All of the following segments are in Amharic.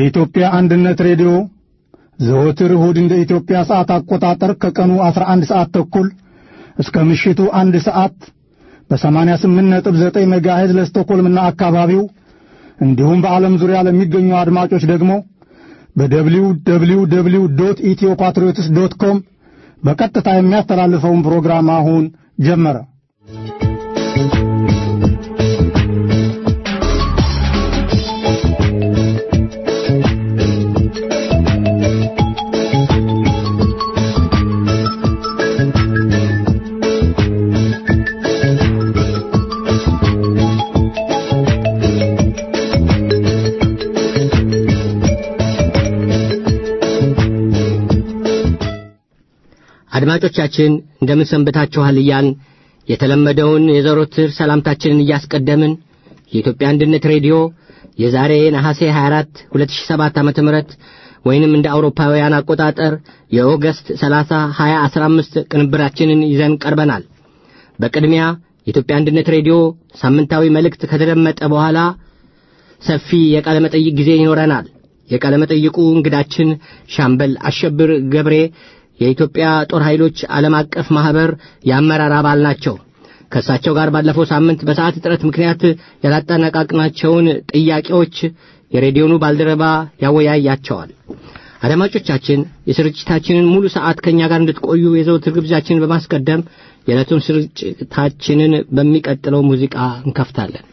የኢትዮጵያ አንድነት ሬዲዮ ዘወትር እሁድ እንደ ኢትዮጵያ ሰዓት አቆጣጠር ከቀኑ 11 ሰዓት ተኩል እስከ ምሽቱ አንድ ሰዓት በ88.9 ሜጋሄዝ ለስቶኮልምና አካባቢው እንዲሁም በዓለም ዙሪያ ለሚገኙ አድማጮች ደግሞ በደብሊው ደብሊው ደብሊው ዶት ኢትዮ ፓትሪዮትስ ዶት ኮም በቀጥታ የሚያስተላልፈውን ፕሮግራም አሁን ጀመረ። አድማጮቻችን እንደምን ሰንብታችኋል እያልን የተለመደውን የዘወትር ሰላምታችንን እያስቀደምን የኢትዮጵያ አንድነት ሬዲዮ የዛሬ ነሐሴ 24 2007 ዓ ም ወይንም እንደ አውሮፓውያን አቆጣጠር የኦገስት 30 2015 ቅንብራችንን ይዘን ቀርበናል። በቅድሚያ የኢትዮጵያ አንድነት ሬዲዮ ሳምንታዊ መልእክት ከተደመጠ በኋላ ሰፊ የቃለ መጠይቅ ጊዜ ይኖረናል። የቃለ መጠይቁ እንግዳችን ሻምበል አሸብር ገብሬ የኢትዮጵያ ጦር ኃይሎች ዓለም አቀፍ ማኅበር የአመራር አባል ናቸው። ከእሳቸው ጋር ባለፈው ሳምንት በሰዓት እጥረት ምክንያት ያላጠናቀቅናቸውን ጥያቄዎች የሬዲዮኑ ባልደረባ ያወያያቸዋል። አድማጮቻችን የስርጭታችንን ሙሉ ሰዓት ከእኛ ጋር እንድትቆዩ የዘወትር ግብዣችንን በማስቀደም የዕለቱን ስርጭታችንን በሚቀጥለው ሙዚቃ እንከፍታለን።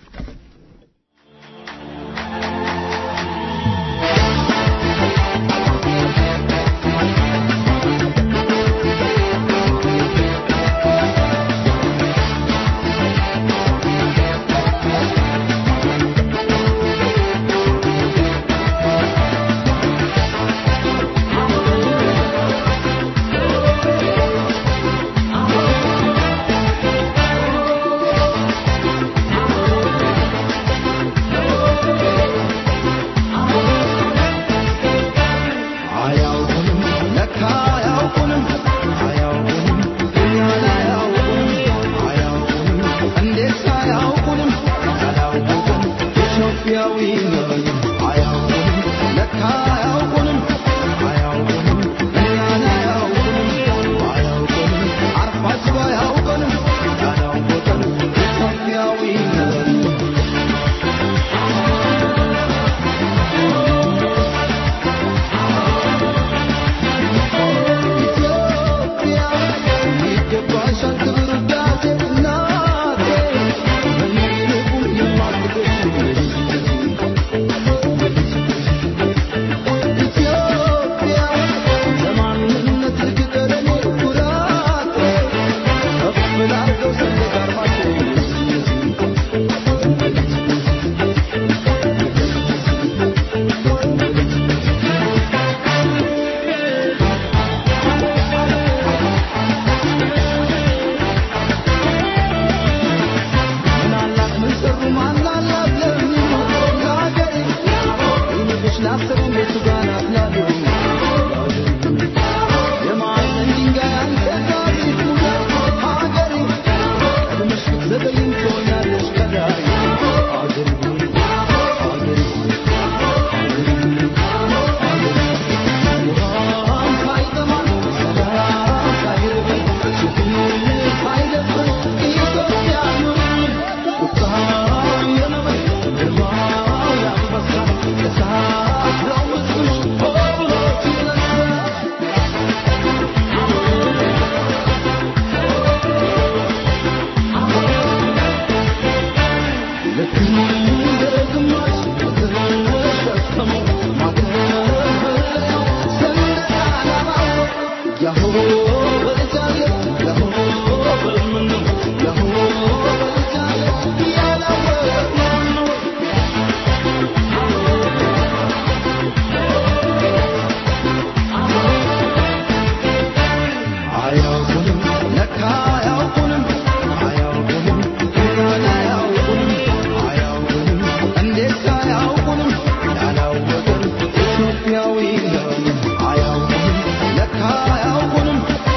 ኢትዮጵያዊ ነው አያውቁንም ለካ አያውቁንም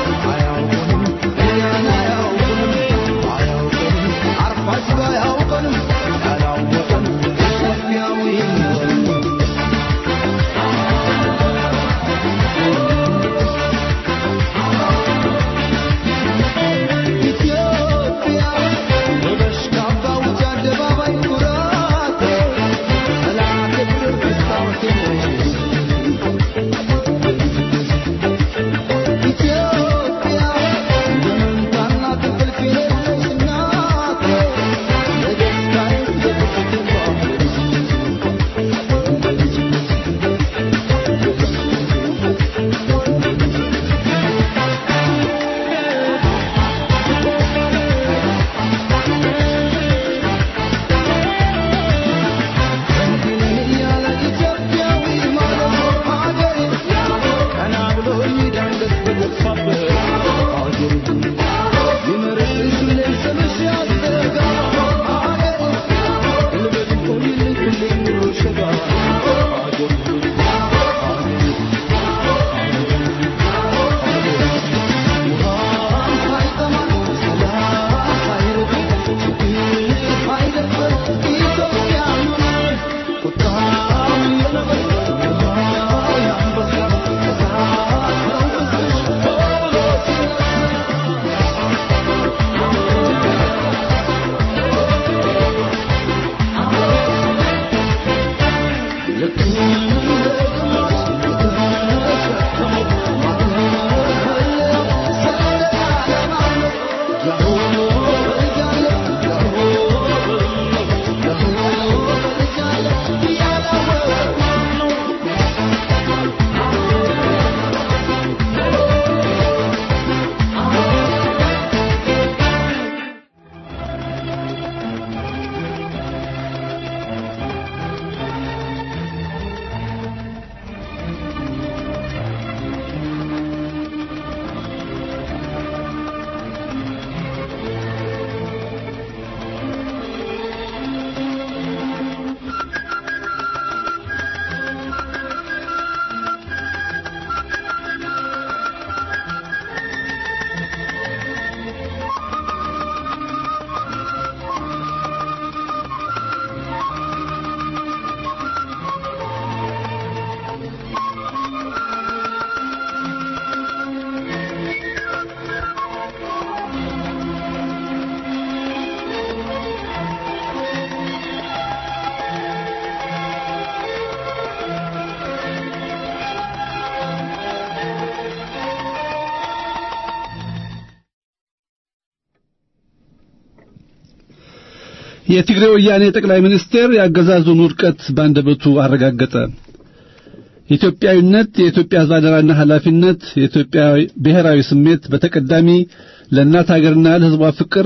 የትግራይ ወያኔ ጠቅላይ ሚኒስቴር የአገዛዙን ውድቀት ባንደበቱ አረጋገጠ። ኢትዮጵያዊነት፣ የኢትዮጵያ ሕዝብ አደራና ኃላፊነት፣ የኢትዮጵያ ብሔራዊ ስሜት በተቀዳሚ ለእናት ሀገርና ለሕዝቧ ፍቅር፣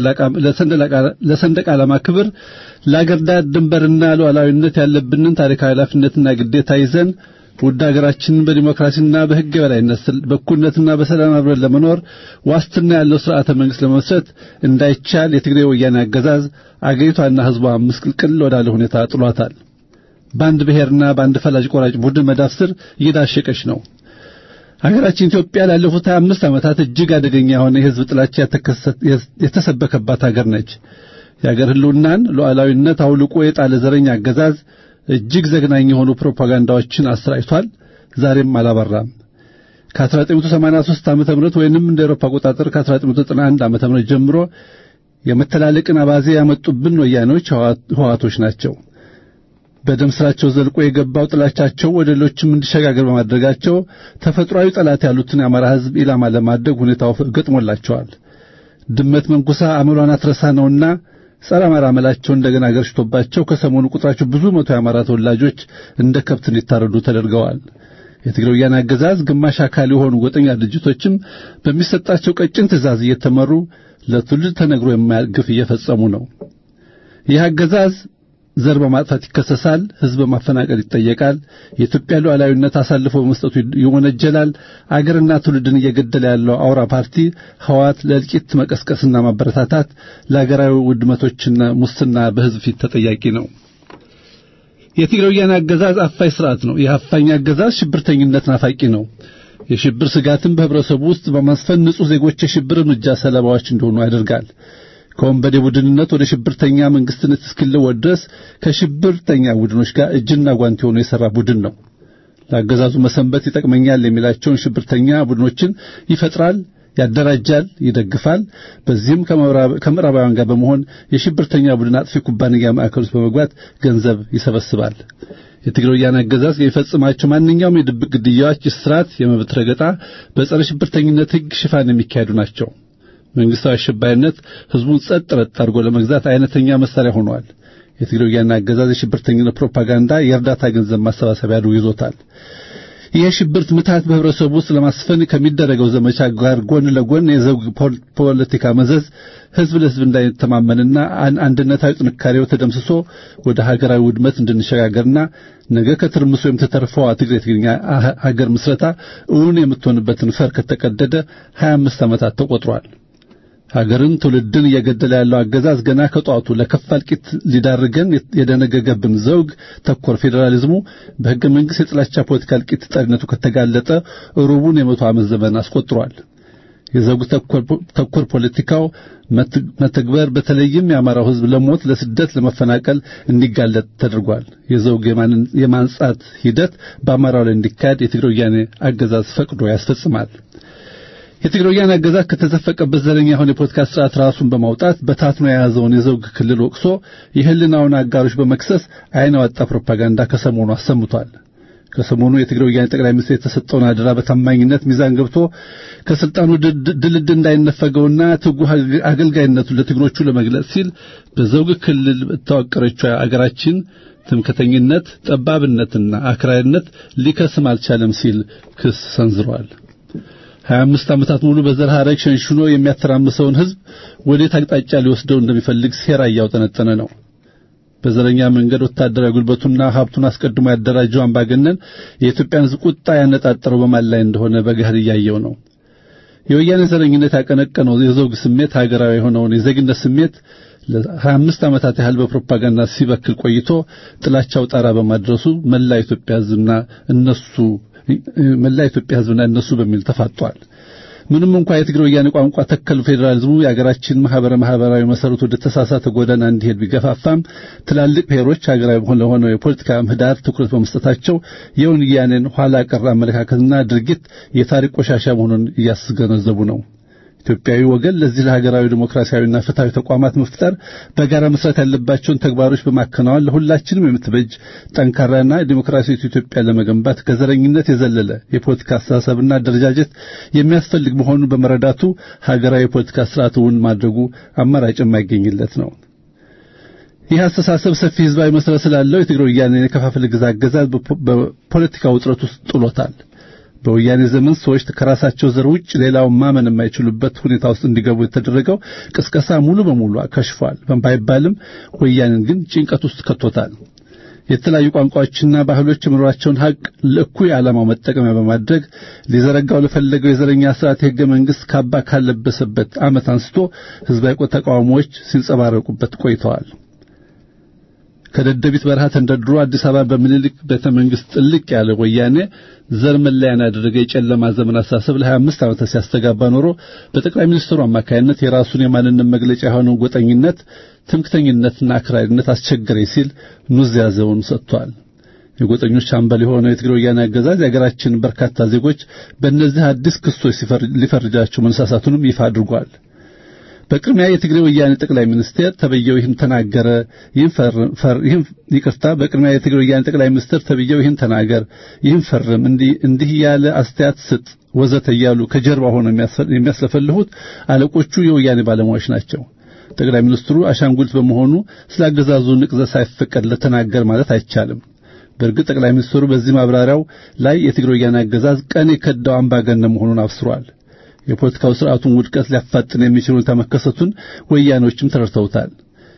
ለሰንደቅ ዓላማ ክብር፣ ለአገር ዳር ድንበርና ሉዓላዊነት ያለብንን ታሪካዊ ኃላፊነትና ግዴታ ይዘን ውድ ሀገራችንን በዲሞክራሲና በሕግ የበላይነት በእኩልነትና በሰላም አብረን ለመኖር ዋስትና ያለው ስርዓተ መንግስት ለመመስረት እንዳይቻል የትግራይ ወያኔ አገዛዝ አገሪቷና ሕዝቧ ምስቅልቅል ወዳለ ሁኔታ ጥሏታል። በአንድ ብሔርና በአንድ ፈላጭ ቆራጭ ቡድን መዳፍ ስር እየዳሸቀች ነው። ሀገራችን ኢትዮጵያ ላለፉት 25 ዓመታት እጅግ አደገኛ የሆነ የሕዝብ ጥላቻ የተሰበከባት ሀገር ነች። የሀገር ሕልውናን ሉዓላዊነት አውልቆ የጣለ ዘረኛ አገዛዝ እጅግ ዘግናኝ የሆኑ ፕሮፓጋንዳዎችን አሰራጭቷል። ዛሬም አላበራም። ከ1983 ዓመተ ምህረት ወይንም እንደ አውሮፓ አቆጣጠር ከ1991 ዓመተ ምህረት ጀምሮ የመተላለቅን አባዜ ያመጡብን ወያኔዎች ህዋቶች ናቸው። በደም ስራቸው ዘልቆ የገባው ጥላቻቸው ወደ ሌሎችም እንዲሸጋገር በማድረጋቸው ተፈጥሯዊ ጠላት ያሉትን የአማራ ሕዝብ ኢላማ ለማድረግ ሁኔታው ገጥሞላቸዋል። ድመት መንኩሳ አመሏን አትረሳ ነውና ጸረ አማራ አመላቸው እንደገና ገርሽቶባቸው ከሰሞኑ ቁጥራቸው ብዙ መቶ የአማራ ተወላጆች እንደ ከብት እንዲታረዱ ተደርገዋል። የትግራይ ወያኔ አገዛዝ ግማሽ አካል የሆኑ ጎጠኛ ድርጅቶችም በሚሰጣቸው ቀጭን ትእዛዝ እየተመሩ ለትውልድ ተነግሮ የማያልቅ ግፍ እየፈጸሙ ነው። ይህ አገዛዝ ዘር በማጥፋት ይከሰሳል። ሕዝብ በማፈናቀል ይጠየቃል። የኢትዮጵያ ሉዓላዊነት አሳልፎ በመስጠቱ ይወነጀላል። አገርና ትውልድን እየገደለ ያለው አውራ ፓርቲ ህወሓት ለእልቂት መቀስቀስና ማበረታታት ለአገራዊ ውድመቶችና ሙስና በሕዝብ ፊት ተጠያቂ ነው። የትግራይ ወያኔ አገዛዝ አፋኝ ስርዓት ነው። ይህ አፋኝ አገዛዝ ሽብርተኝነት ናፋቂ ነው። የሽብር ስጋትን በህብረተሰቡ ውስጥ በማስፈን ንጹህ ዜጎች የሽብር እርምጃ ሰለባዎች እንዲሆኑ ያደርጋል። ከወንበዴ ቡድንነት ወደ ሽብርተኛ መንግስትነት እስኪለወጥ ድረስ ከሽብርተኛ ቡድኖች ጋር እጅና ጓንት ሆኖ የሰራ ቡድን ነው። ለአገዛዙ መሰንበት ይጠቅመኛል የሚላቸውን ሽብርተኛ ቡድኖችን ይፈጥራል፣ ያደራጃል፣ ይደግፋል። በዚህም ከምዕራባውያን ጋር በመሆን የሽብርተኛ ቡድን አጥፊ ኩባንያ ማዕከል ውስጥ በመግባት ገንዘብ ይሰበስባል። የትግራይ ወያኔ አገዛዝ የሚፈጽማቸው ማንኛውም የድብቅ ግድያዎች፣ እስራት፣ የመብት ረገጣ በጸረ ሽብርተኝነት ሕግ ሽፋን የሚካሄዱ ናቸው። መንግስታዊ አሸባሪነት ህዝቡን ጸጥ ረጥ አድርጎ ለመግዛት አይነተኛ መሳሪያ ሆኗል። የትግራይ ወያኔ አገዛዝ የሽብርተኝነት ፕሮፓጋንዳ የእርዳታ ገንዘብ ማሰባሰቢያ አድርጎ ይዞታል። ይህ የሽብርት ምታት በህብረተሰቡ ውስጥ ለማስፈን ከሚደረገው ዘመቻ ጋር ጎን ለጎን የዘውግ ፖለቲካ መዘዝ ህዝብ ለህዝብ እንዳይተማመንና አንድነታዊ ጥንካሬው ተደምስሶ ወደ ሀገራዊ ውድመት እንድንሸጋገርና ነገ ከትርምሱ የምትተርፈዋ ትግሬ ትግርኛ ሀገር ምስረታ እውን የምትሆንበትን ፈር ከተቀደደ 25 ዓመታት ተቆጥሯል። ሀገርን ትውልድን እየገደለ ያለው አገዛዝ ገና ከጧቱ ለከፋ እልቂት ሊዳርገን የደነገገብን ዘውግ ተኮር ፌዴራሊዝሙ በሕገ መንግሥት የጥላቻ ፖለቲካ እልቂት ጠሪነቱ ከተጋለጠ ሩቡን የመቶ ዓመት ዘመን አስቆጥሯል። የዘውግ ተኮር ፖለቲካው መተግበር በተለይም የአማራው ሕዝብ ለሞት፣ ለስደት፣ ለመፈናቀል እንዲጋለጥ ተደርጓል። የዘውግ የማንጻት ሂደት በአማራው ላይ እንዲካሄድ የትግራይ ወያኔ አገዛዝ ፈቅዶ ያስፈጽማል። የትግራይ ወያኔ አገዛዝ ከተዘፈቀበት ዘረኛ የሆነ የፖለቲካ ስርዓት ራሱን በማውጣት በታትኖ የያዘውን የዘውግ ክልል ወቅሶ የህልናውን አጋሮች በመክሰስ አይን ያወጣ ፕሮፓጋንዳ ከሰሞኑ አሰምቷል። ከሰሞኑ የትግራይ ወያኔ ጠቅላይ ሚኒስትር የተሰጠውን አደራ በታማኝነት ሚዛን ገብቶ ከስልጣኑ ድልድል እንዳይነፈገውና ትጉህ አገልጋይነቱን ለትግሮቹ ለመግለጽ ሲል በዘውግ ክልል በተዋቀረችው አገራችን ትምክተኝነት፣ ጠባብነትና አክራሪነት ሊከስም አልቻለም ሲል ክስ ሰንዝሯል። ሀያ አምስት ዓመታት ሙሉ በዘር ሐረግ ሸንሽኖ የሚያተራምሰውን ህዝብ ወዴት አቅጣጫ ሊወስደው እንደሚፈልግ ሴራ እያውጠነጠነ ነው። በዘረኛ መንገድ ወታደራዊ ጉልበቱና ሀብቱን አስቀድሞ ያደራጀው አምባገነን የኢትዮጵያን ህዝብ ቁጣ ያነጣጠረው በማን ላይ እንደሆነ በገሃድ እያየው ነው። የወያኔ ዘረኝነት ያቀነቀነው የዘውግ ስሜት ሀገራዊ የሆነውን የዜግነት ስሜት ለሀያ አምስት ዓመታት ያህል በፕሮፓጋንዳ ሲበክል ቆይቶ ጥላቻው ጣራ በማድረሱ መላ ኢትዮጵያ ህዝብና እነሱ መላ ኢትዮጵያ ህዝብና እነሱ በሚል ተፋጧል። ምንም እንኳ የትግራይ ወያኔ ቋንቋ ተከል ፌዴራሊዝሙ የሀገራችን ማህበረ ማህበራዊ መሰረቱ ወደ ተሳሳተ ጎዳና እንዲሄድ ቢገፋፋም ትላልቅ ብሔሮች ሀገራዊ ለሆነው የፖለቲካ ምህዳር ትኩረት በመስጠታቸው የወያኔን ኋላ ቀር አመለካከትና ድርጊት የታሪክ ቆሻሻ መሆኑን እያስገነዘቡ ነው። ኢትዮጵያዊ ወገን ለዚህ ለሀገራዊ ዲሞክራሲያዊና ፍትሃዊ ተቋማት መፍጠር በጋራ መስራት ያለባቸውን ተግባሮች በማከናወን ለሁላችንም የምትበጅ ጠንካራና ዲሞክራሲያዊት ኢትዮጵያ ለመገንባት ከዘረኝነት የዘለለ የፖለቲካ አስተሳሰብና አደረጃጀት የሚያስፈልግ መሆኑን በመረዳቱ ሀገራዊ የፖለቲካ ስርዓት እውን ማድረጉ አማራጭ የማይገኝለት ነው። ይህ አስተሳሰብ ሰፊ ህዝባዊ መሰረት ስላለው የትግራይ ወያኔ የከፋፍለ ግዛ አገዛዝ በፖለቲካ ውጥረት ውስጥ ጥሎታል። በወያኔ ዘመን ሰዎች ከራሳቸው ዘር ውጭ ሌላውን ማመን የማይችሉበት ሁኔታ ውስጥ እንዲገቡ የተደረገው ቅስቀሳ ሙሉ በሙሉ ከሽፏል ባይባልም ወያኔን ግን ጭንቀት ውስጥ ከቶታል። የተለያዩ ቋንቋዎችና ባህሎች የመኖራቸውን ሀቅ ለእኩይ ዓላማው መጠቀሚያ በማድረግ ሊዘረጋው ለፈለገው የዘረኛ ስርዓት የህገ መንግስት ካባ ካለበሰበት ዓመት አንስቶ ህዝባዊ ተቃውሞዎች ሲንጸባረቁበት ቆይተዋል። ከደደቢት በረሃ ተንደርድሮ አዲስ አበባ በምኒልክ ቤተ መንግስት ጥልቅ ያለ ወያኔ ዘር መለያን ያደረገ የጨለማ ዘመን አሳሰብ ለ25 ዓመታት ሲያስተጋባ ኖሮ በጠቅላይ ሚኒስትሩ አማካይነት የራሱን የማንነት መግለጫ የሆነው ጎጠኝነት፣ ትምክተኝነትና አክራሪነት አስቸገረኝ ሲል ኑዛዜውን ሰጥቷል። የጎጠኞች አምበል የሆነው የትግራይ ወያኔ አገዛዝ የሀገራችን በርካታ ዜጎች በእነዚህ አዲስ ክሶች ሊፈርጃቸው መነሳሳቱንም ይፋ አድርጓል። በቅድሚያ የትግራይ ወያኔ ጠቅላይ ሚኒስትር ተብየው ይህን ተናገረ፣ ይህን ይህን ይቅርታ፣ በቅድሚያ የትግራይ ወያኔ ጠቅላይ ሚኒስትር ተብየው ይህን ተናገር፣ ይህን ፈርም፣ እንዲህ እንዲህ ያለ አስተያየት ስጥ ወዘተ እያሉ ከጀርባ ሆነው የሚያስለፈልሁት አለቆቹ የወያኔ ባለሙያዎች ናቸው። ጠቅላይ ሚኒስትሩ አሻንጉሊት በመሆኑ ስለ አገዛዙ ንቅዘት ሳይፈቀድለት ተናገር ማለት አይቻልም። በእርግጥ ጠቅላይ ሚኒስትሩ በዚህ ማብራሪያው ላይ የትግራይ ወያኔ አገዛዝ ቀን የከዳው አምባገነን መሆኑን አብስሯል። የፖለቲካው ስርዓቱን ውድቀት ሊያፋጥን የሚችል ሁኔታ መከሰቱን ወያኔዎችም ተረድተውታል።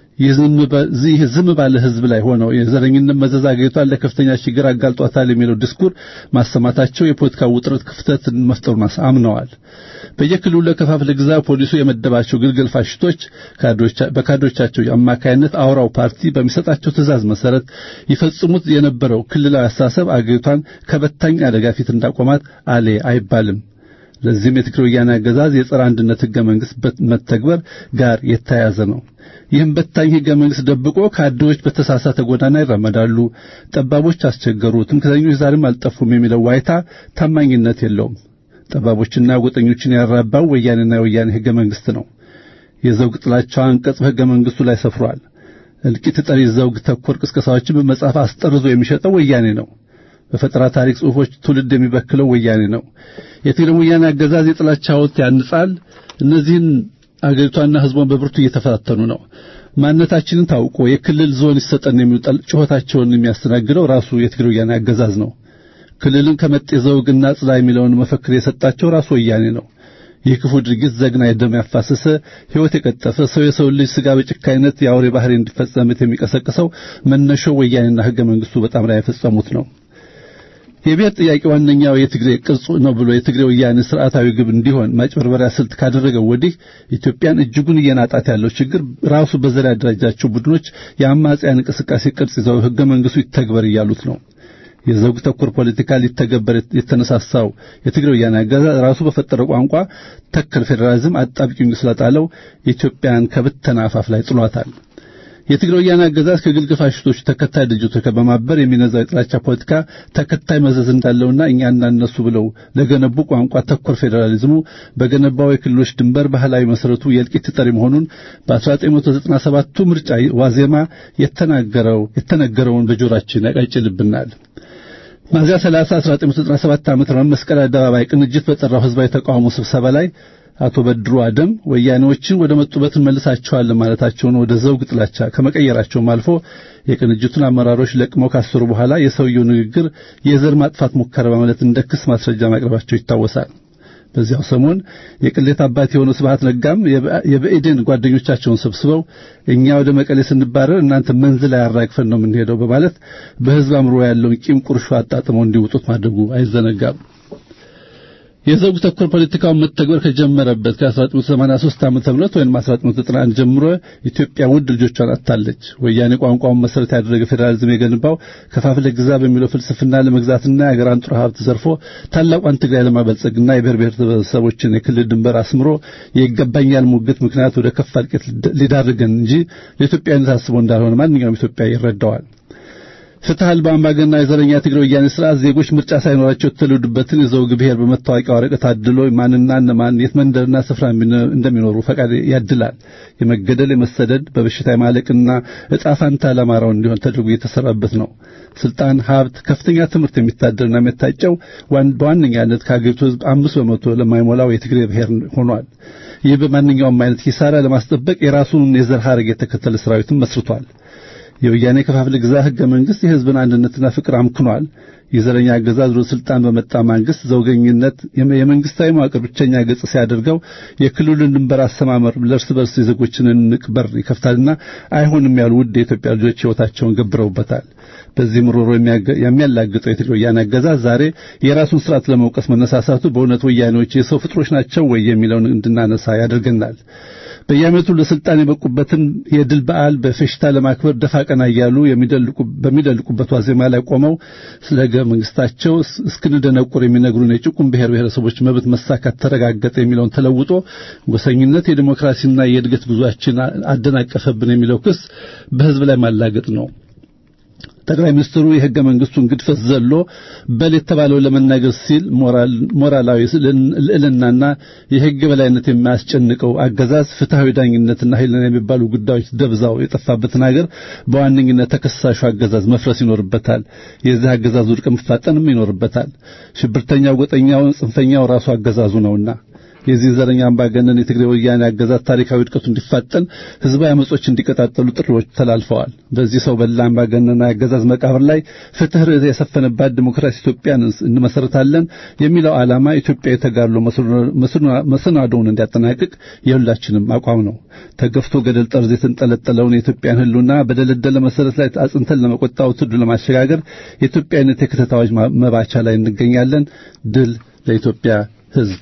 ይህ ዝም ባለ ህዝብ ላይ ሆነው የዘረኝነት መዘዝ አገሪቷን ለከፍተኛ ችግር አጋልጧታል የሚለው ድስኩር ማሰማታቸው የፖለቲካ ውጥረት ክፍተትን መፍጠሩን አምነዋል። በየክልሉ ለከፋፍለ ግዛ ፖሊሱ የመደባቸው ግልገል ፋሽቶች በካድሬዎቻቸው አማካይነት አውራው ፓርቲ በሚሰጣቸው ትዕዛዝ መሰረት ይፈጽሙት የነበረው ክልላዊ አስተሳሰብ አገሪቷን ከበታኝ አደጋ ፊት እንዳቆማት አሌ አይባልም። ለዚህም የትግራይ ወያኔ አገዛዝ የጸረ አንድነት ህገ መንግስት መተግበር ጋር የተያያዘ ነው። ይህም በታኝ ህገ መንግስት ደብቆ ካድሬዎች በተሳሳተ ጎዳና ይራመዳሉ፣ ጠባቦች አስቸገሩ፣ ትምክህተኞች ዛሬም አልጠፉም የሚለው ዋይታ ታማኝነት የለውም። ጠባቦችና ጎጠኞችን ያራባው ወያኔና የወያኔ ህገ መንግስት ነው። የዘውግ ጥላቻው አንቀጽ በህገ መንግስቱ ላይ ሰፍሯል። እልቂት ጠሪ ዘውግ ተኮር ቅስቀሳዎችን በመጽሐፍ አስጠርዞ የሚሸጠው ወያኔ ነው። በፈጠራ ታሪክ ጽሑፎች ትውልድ የሚበክለው ወያኔ ነው። የትግራይ ወያኔ አገዛዝ የጥላቻ ሐውልት ያንጻል። እነዚህን አገሪቷና ህዝቧን በብርቱ እየተፈታተኑ ነው። ማንነታችንን ታውቆ የክልል ዞን ይሰጠን የሚሉ ጩኸታቸውን የሚያስተናግደው ራሱ የትግራይ ወያኔ አገዛዝ ነው። ክልልን ከመጤ ዘውግና ጽላ የሚለውን መፈክር የሰጣቸው ራሱ ወያኔ ነው። ይህ ክፉ ድርጊት ዘግናኝ ደም ያፋሰሰ ሕይወት የቀጠፈ ሰው የሰው ልጅ ስጋ በጭካይነት የአውሬ ባህሪ እንዲፈጸምት የሚቀሰቅሰው መነሻው ወያኔና ህገ መንግስቱ በጣም ላይ የፈጸሙት ነው። የብሔር ጥያቄ ዋነኛው የትግሬ ቅርጹ ነው ብሎ የትግሬ ወያኔ ስርዓታዊ ግብ እንዲሆን ማጭበርበሪያ ስልት ካደረገው ወዲህ ኢትዮጵያን እጅጉን እየናጣት ያለው ችግር ራሱ በዘር ያደራጃቸው ቡድኖች የአማጽያን እንቅስቃሴ ቅርጽ ይዘው ህገ መንግስቱ ይተግበር እያሉት ነው። የዘውግ ተኮር ፖለቲካ ሊተገበር የተነሳሳው የትግራይ ወያኔ አገዛዝ ራሱ በፈጠረው ቋንቋ ተከል ፌዴራሊዝም አጣብቂኝ ስለጣለው ኢትዮጵያን ከብተና አፋፍ ላይ ጥሏታል። የትግራይ ወያኔ አገዛዝ ከግልግል ፋሽስቶቹ ተከታይ ድርጅቶች ጋር በማበር የሚነዛው የጥላቻ ፖለቲካ ተከታይ መዘዝ እንዳለውና እኛና እነሱ ብለው ለገነቡ ቋንቋ ተኮር ፌዴራሊዝሙ በገነባው የክልሎች ድንበር ባህላዊ መሰረቱ የእልቂት ጠሪ መሆኑን በ1997ቱ ምርጫ ዋዜማ የተናገረው የተነገረውን በጆሮአችን ያቃጭልብናል። ሚያዝያ 30 1997 ዓ.ም መስቀል አደባባይ ቅንጅት በጠራው ህዝባዊ ተቃውሞ ስብሰባ ላይ አቶ በድሩ አደም ወያኔዎችን ወደ መጡበት እንመልሳቸዋለን ማለታቸውን ወደ ዘውግ ጥላቻ ከመቀየራቸውም አልፎ የቅንጅቱን አመራሮች ለቅመው ካሰሩ በኋላ የሰውየው ንግግር የዘር ማጥፋት ሙከራ በማለት እንደ ክስ ማስረጃ ማቅረባቸው ይታወሳል። በዚያው ሰሞን የቅሌት አባት የሆነው ስብሐት ነጋም የብኤዴን ጓደኞቻቸውን ሰብስበው እኛ ወደ መቀሌ ስንባረር እናንተ መንዝ ላይ አራግፈን ነው የምንሄደው በማለት በህዝብ አምሮ ያለውን ቂም ቁርሾ አጣጥመው እንዲወጡት ማድረጉ አይዘነጋም። የዘውግ ተኮር ፖለቲካውን መተግበር ከጀመረበት ከ1983 ዓመተ ምህረት ወይም 1991 ጀምሮ ኢትዮጵያ ውድ ልጆቿን አጥታለች። ወያኔ ቋንቋውን መሰረት ያደረገ ፌዴራሊዝም የገነባው ከፋፍለ ግዛ በሚለው ፍልስፍና ለመግዛትና የአገራን ጥሩ ሀብት ዘርፎ ታላቋን ትግራይ ለማበልጸግና የብሔር ብሔረሰቦችን የክልል ድንበር አስምሮ የይገባኛል ሙግት ምክንያት ወደ ከፋ እልቂት ሊዳርገን እንጂ ለኢትዮጵያዊነት አስቦ እንዳልሆነ ማንኛውም ኢትዮጵያ ይረዳዋል። ፍትህ አልባ አምባገነንና የዘረኛ ትግራይ ወያኔ ስርዓት ዜጎች ምርጫ ሳይኖራቸው የተወለዱበትን የዘውግ ብሔር በመታወቂያ ወረቀት አድሎ ማንና እነማን የት መንደርና ስፍራ እንደሚኖሩ ፈቃድ ያድላል። የመገደል የመሰደድ በበሽታ የማለቅና ዕጣ ፋንታ ለአማራው እንዲሆን ተደርጎ እየተሰራበት ነው። ስልጣን፣ ሀብት፣ ከፍተኛ ትምህርት የሚታደርና የሚታጨው በዋነኛነት ከሀገሪቱ ሕዝብ አምስት በመቶ ለማይሞላው የትግሬ ብሔር ሆኗል። ይህ በማንኛውም አይነት ኪሳራ ለማስጠበቅ የራሱን የዘር ሐረግ የተከተለ ሰራዊትን መስርቷል። የወያኔ ከፋፍለ ግዛ ህገ መንግስት የህዝብን አንድነትና ፍቅር አምክኗል። የዘረኛ አገዛዝ ወደ ስልጣን በመጣ ማንግስት ዘውገኝነት የመንግስታዊ መዋቅር ብቸኛ ገጽ ሲያደርገው የክልሉን ድንበር አሰማመር ለእርስ በርስ የዜጎችን ንቅ በር ይከፍታልና አይሆንም ያሉ ውድ የኢትዮጵያ ልጆች ህይወታቸውን ገብረውበታል። በዚህ ምሮሮ የሚያላግጠው የትግራይ ወያኔ አገዛዝ ዛሬ የራሱን ስርዓት ለመውቀስ መነሳሳቱ በእውነት ወያኔዎች የሰው ፍጥሮች ናቸው ወይ የሚለውን እንድናነሳ ያደርገናል። በየዓመቱ ለስልጣን የበቁበትን የድል በዓል በፌሽታ ለማክበር ደፋ ቀና እያሉ በሚደልቁበት ዋዜማ ላይ ቆመው ስለ ህገ መንግስታቸው እስክንደነቁር የሚነግሩን የጭቁን ብሔር ብሔረሰቦች መብት መሳካት ተረጋገጠ የሚለውን ተለውጦ ጎሰኝነት የዲሞክራሲና የእድገት ጉዟችን አደናቀፈብን የሚለው ክስ በህዝብ ላይ ማላገጥ ነው። ጠቅላይ ሚኒስትሩ የህገ መንግስቱን ግድፈት ዘሎ በል የተባለው ለመናገር ሲል ሞራላዊ ልዕልናና የህግ በላይነት የማያስጨንቀው አገዛዝ ፍትሐዊ ዳኝነትና ኃይልና የሚባሉ ጉዳዮች ደብዛው የጠፋበትን ሀገር በዋነኝነት ተከሳሹ አገዛዝ መፍረስ ይኖርበታል። የዚህ አገዛዝ ውድቅ መፋጠንም ይኖርበታል። ሽብርተኛው፣ ጎጠኛው፣ ጽንፈኛው ራሱ አገዛዙ ነውና የዚህ ዘረኛ አምባገነን የትግራይ ወያኔ አገዛዝ ታሪካዊ ውድቀቱ እንዲፋጠን ህዝባዊ አመጾች እንዲቀጣጠሉ ጥሪዎች ተላልፈዋል። በዚህ ሰው በላ አምባገነን አገዛዝ መቃብር ላይ ፍትህ ርዕት የሰፈነባት ዲሞክራሲ ኢትዮጵያን እንመሰረታለን የሚለው ዓላማ ኢትዮጵያ የተጋድሎ መሰናዶውን እንዲያጠናቅቅ የሁላችንም አቋም ነው። ተገፍቶ ገደል ጠርዝ የተንጠለጠለውን የኢትዮጵያን ህልውና በደለደለ መሰረት ላይ አጽንተን ለመቆጣው ትዱ ለማሸጋገር የኢትዮጵያዊነት የክተታዎች መባቻ ላይ እንገኛለን። ድል ለኢትዮጵያ ህዝብ።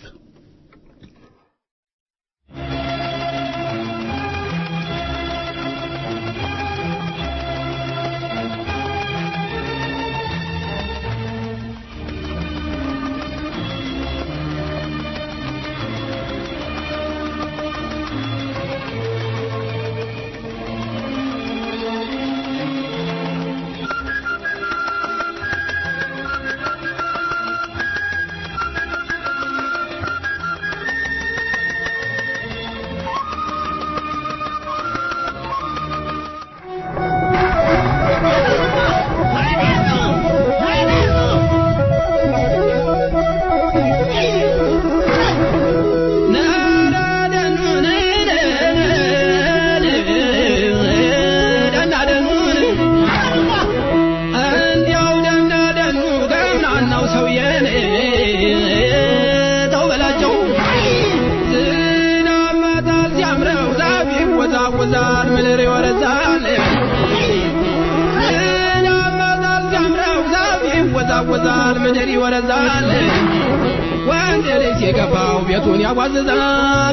ይወዛወዛል ምድር ይወረዛል ወንድ ልጅ የገባው ቤቱን ያዋዝዛል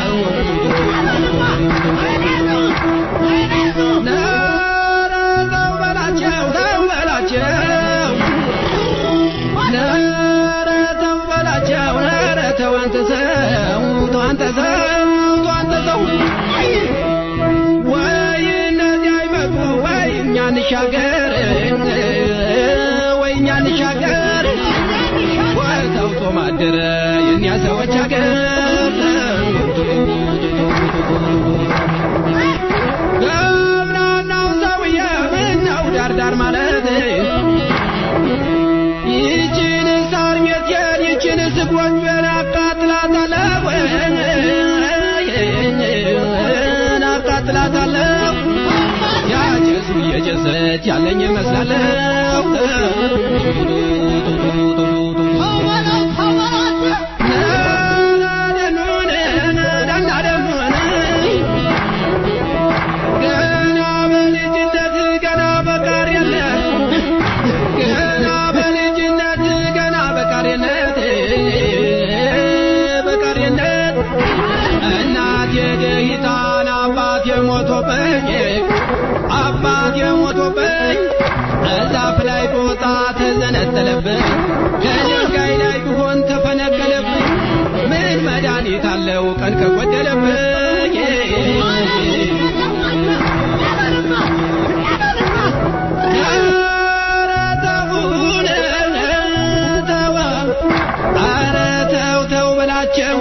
ኧረ ተው በላቸው ተው በላቸው ኧረ ተው በላቸው ኧረ ተው አንተ ሰው ተው አንተ ሰው ተው አንተ ሰው ወይ እነዚያ እንሻገር ወይ እኛ እንሻገር ወተው ጾም አደረ የእኛ ሰዎች አገር ገብናናው ሰውዬ ምነው ዳርዳር ማለት ይችን ሳር ቤቴን ይችን ስጎጆን አቃጥላታለሁ አቃጥላታለሁ ያጨሱ እየጨሰች ያለኝ ይመስላለሁ ገና በልጅነት ገና በቃሪነት ገና በልጅነት ገና በቃሪነት በቃሪነት እናቴ ደሂታን አባቴ ሞቶብኝ አባቴ ሞቶብኝ እዛፍ ላይ ጦጣ ተዘነጠለብኝ ከድንጋይ ላይ ቢሆን ተፈነቀለብኝ ምን መድኃኒት አለው ቀን ከጎደለብኝ ኧረ ተውን ተው ኧረ ተው ተው በላቸው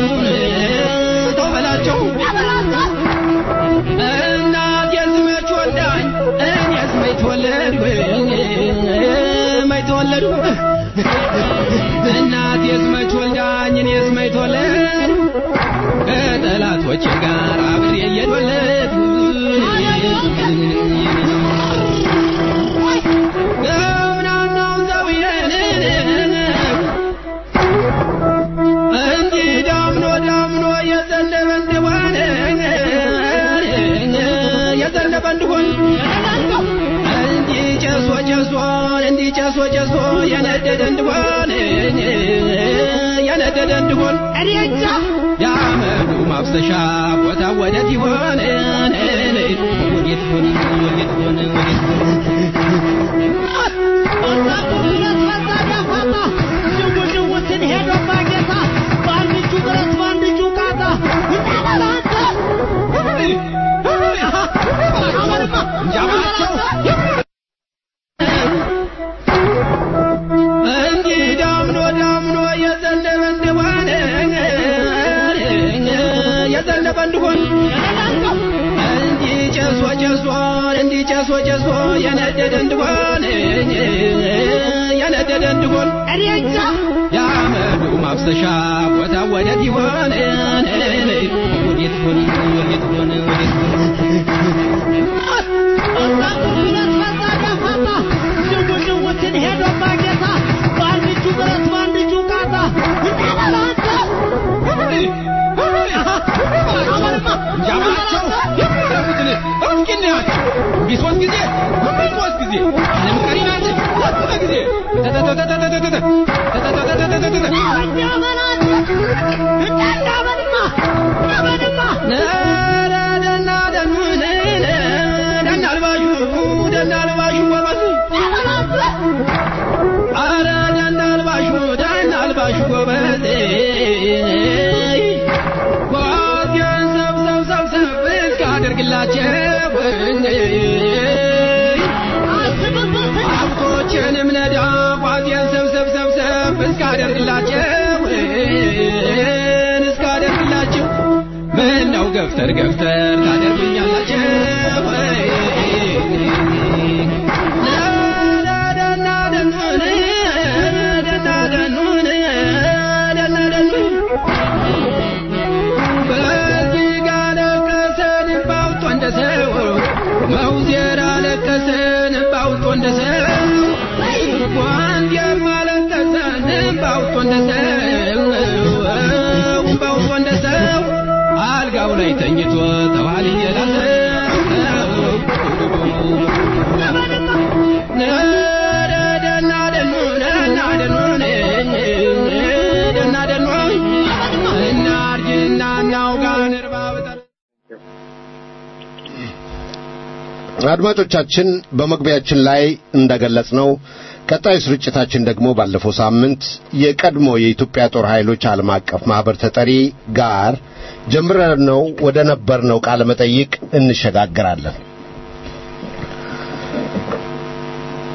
ተው በላቸው እናቴስ መች ወልዳኝ እኔስ መች ተወለድኩ መች ተወለድኩ እናቴስ መች ወልዳኝ እኔስ መች ተወለድኩ ከጠላቶቼ ጋር አብሬ እየተወለድኩ ገብናናው ሰውዬን እንዲህ ዳምኖ ዳምኖ የዘነበ እንደሆነ የዘነበ እንደሆን እንዲህ ጨሶ ጨሶ እንዲህ ጨሶ ጨሶ የነደደ እንደሆን የነደደ እንደሆን የአመዱ ማፍሰሻ ቦታ ወዴት ይሆን ወዴት ይሆን ወዴት ይሆን ወዴት ይሆን እንዲህ ዳምኖ ዳምኖ የዘነበ እንደሆነ የዘነበ እንደሆን እንዲህ ጨሶ ጨሶ እንዲህ ጨሶ ጨሶ የነደደ እንደሆን የነደደ እንደሆን የአመዱ ማፍሰሻ ቦታ ወዴት ይሆን ወዴት ይሆን ወዴት ይሆን ወዴት ይሆን ጃማቸው ያረፉትን እስኪ እናያቸው ቢሶስት ጊዜ ቢሶስት ጊዜ ዓለም ቀሪ ናት ሁለት ጊዜ ደና ደኑን ደና አልባሹ ደና አልባሹ ጎበዝ አረ ደና አልባሹ ደና አልባሹ ጎበዝ ጓዜን ሰብሰብ ሰብሰብ እስካደርግላቸው ሀብቶችንም ነዳ ጓዜን ሰብሰብ ሰብሰብ እስካደርግላቸው እስካደርግላቸው ምን ነው ገፍተር ገፍተር ታደርጉኛላችሁ ደና ደኑን ደና ደኑን ደና ደኑን በዚህ ጋር ለቀሰን ባውጦ እንደ ሰው መውዜር አለቀሰን ባውጦ እንደ ሰው ጓንዴር ማለቀሰን ባውጦ እንደ ሰው ባውጦ እንደ ሰው አልጋው ላይ ተኝቶ ተዋል ደና ደኑን ደና ደኑን ደና ደኑን እናርጅና እናውጋን እርባብጠር አድማጮቻችን በመግቢያችን ላይ እንደገለጽነው ቀጣዩ ስርጭታችን ደግሞ ባለፈው ሳምንት የቀድሞ የኢትዮጵያ ጦር ኃይሎች ዓለም አቀፍ ማህበር ተጠሪ ጋር ጀምረነው ወደ ነበርነው ቃለ መጠይቅ እንሸጋግራለን።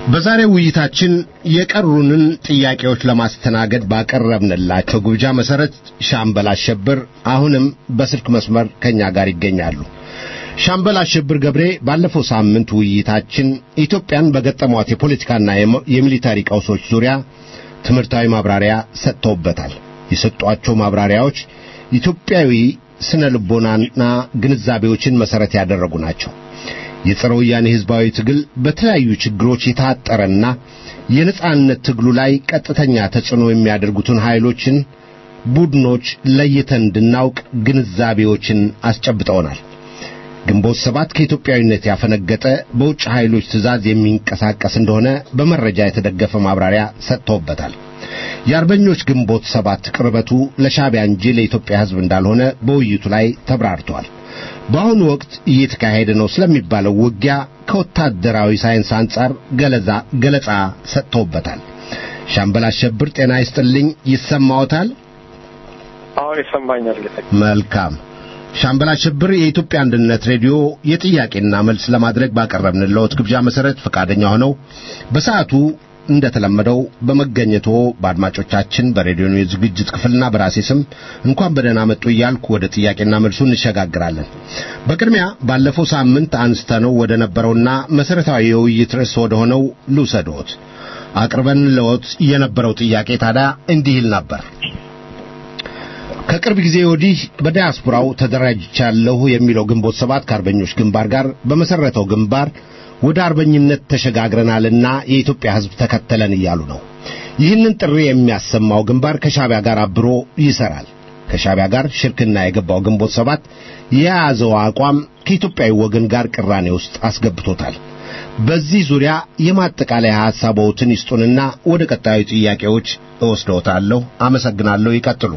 በዛሬው ውይይታችን የቀሩንን ጥያቄዎች ለማስተናገድ ባቀረብንላቸው ግብዣ መሰረት ሻምበል አሸብር አሁንም በስልክ መስመር ከኛ ጋር ይገኛሉ። ሻምበል አሸብር ገብሬ ባለፈው ሳምንት ውይይታችን ኢትዮጵያን በገጠሟት የፖለቲካና የሚሊታሪ ቀውሶች ዙሪያ ትምህርታዊ ማብራሪያ ሰጥተውበታል። የሰጧቸው ማብራሪያዎች ኢትዮጵያዊ ስነ ልቦናና ግንዛቤዎችን መሰረት ያደረጉ ናቸው። የጸረ ወያኔ ሕዝባዊ ትግል በተለያዩ ችግሮች የታጠረና የነጻነት ትግሉ ላይ ቀጥተኛ ተጽዕኖ የሚያደርጉትን ኃይሎችን፣ ቡድኖች ለይተን እንድናውቅ ግንዛቤዎችን አስጨብጠውናል። ግንቦት ሰባት ከኢትዮጵያዊነት ያፈነገጠ በውጭ ኃይሎች ትእዛዝ የሚንቀሳቀስ እንደሆነ በመረጃ የተደገፈ ማብራሪያ ሰጥተውበታል። የአርበኞች ግንቦት ሰባት ቅርበቱ ለሻዕቢያ እንጂ ለኢትዮጵያ ሕዝብ እንዳልሆነ በውይይቱ ላይ ተብራርቷል። በአሁኑ ወቅት እየተካሄደ ነው ስለሚባለው ውጊያ ከወታደራዊ ሳይንስ አንጻር ገለጻ ሰጥተውበታል። ሻምበል አሸብር ጤና ይስጥልኝ፣ ይሰማዎታል? አሁን ይሰማኛል። መልካም። ሻምበል አሸብር የኢትዮጵያ አንድነት ሬዲዮ የጥያቄና መልስ ለማድረግ ባቀረብንልዎት ግብዣ መሰረት ፈቃደኛ ሆነው በሰዓቱ እንደተለመደው በመገኘቶ በአድማጮቻችን በሬዲዮ የዝግጅት ክፍልና በራሴ ስም እንኳን በደህና መጡ እያልኩ ወደ ጥያቄና መልሱ እንሸጋግራለን። በቅድሚያ ባለፈው ሳምንት አንስተነው ወደ ነበረውና መሰረታዊ የውይይት ርዕስ ወደ ሆነው ልውሰድዎት። አቅርበን ለዎት የነበረው ጥያቄ ታዲያ እንዲህ ይል ነበር። ከቅርብ ጊዜ ወዲህ በዲያስፖራው ተደራጅቻለሁ የሚለው ግንቦት ሰባት ከአርበኞች ግንባር ጋር በመሰረተው ግንባር ወደ አርበኝነት ተሸጋግረናልና የኢትዮጵያ ሕዝብ ተከተለን እያሉ ነው። ይህንን ጥሪ የሚያሰማው ግንባር ከሻዕቢያ ጋር አብሮ ይሰራል። ከሻዕቢያ ጋር ሽርክና የገባው ግንቦት ሰባት የያዘው አቋም ከኢትዮጵያዊ ወገን ጋር ቅራኔ ውስጥ አስገብቶታል። በዚህ ዙሪያ የማጠቃለያ ሐሳቦትን ይስጡንና ወደ ቀጣዩ ጥያቄዎች እወስደውታለሁ። አመሰግናለሁ። ይቀጥሉ።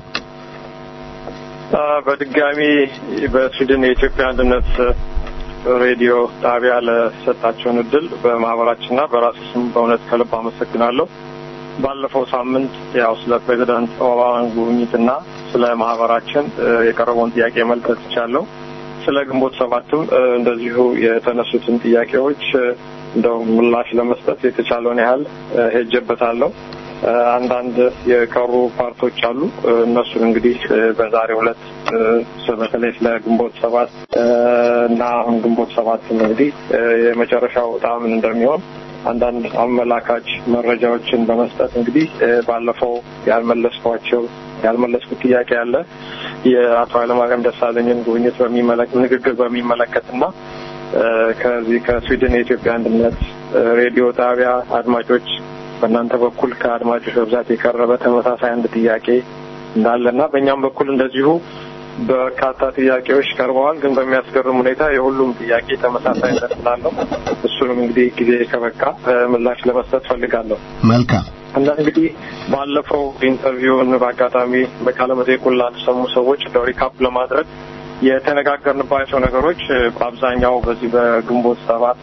በድጋሚ በስዊድን የኢትዮጵያ አንድነት ሬዲዮ ጣቢያ ለሰጣቸውን እድል በማህበራችንና በራሴ ስም በእውነት ከልብ አመሰግናለሁ። ባለፈው ሳምንት ያው ስለ ፕሬዚዳንት ኦባማን ጉብኝትና ስለ ማህበራችን የቀረበውን ጥያቄ መልከት ይቻለሁ። ስለ ግንቦት ሰባትም እንደዚሁ የተነሱትን ጥያቄዎች እንደው ምላሽ ለመስጠት የተቻለውን ያህል ሄጀበታለሁ። አንዳንድ የቀሩ ፓርቶች አሉ። እነሱን እንግዲህ በዛሬው ዕለት በተለይ ስለ ግንቦት ሰባት እና አሁን ግንቦት ሰባትም እንግዲህ የመጨረሻው ዕጣ ምን እንደሚሆን አንዳንድ አመላካች መረጃዎችን በመስጠት እንግዲህ ባለፈው ያልመለስኳቸው ያልመለስኩት ጥያቄ አለ የአቶ ኃይለማርያም ደሳለኝን ጉብኝት በሚመለከት ንግግር በሚመለከትና ከዚህ ከስዊድን የኢትዮጵያ አንድነት ሬዲዮ ጣቢያ አድማጮች በእናንተ በኩል ከአድማጮች በብዛት የቀረበ ተመሳሳይ አንድ ጥያቄ እንዳለና በእኛም በኩል እንደዚሁ በርካታ ጥያቄዎች ቀርበዋል። ግን በሚያስገርም ሁኔታ የሁሉም ጥያቄ ተመሳሳይነት ስላለው እሱንም እንግዲህ ጊዜ ከበቃ ምላሽ ለመስጠት ፈልጋለሁ። መልካም እና እንግዲህ ባለፈው ኢንተርቪውን በአጋጣሚ በቃለ መጠይቁን ላልሰሙ ሰዎች እንደው ሪካፕ ለማድረግ የተነጋገርንባቸው ነገሮች በአብዛኛው በዚህ በግንቦት ሰባት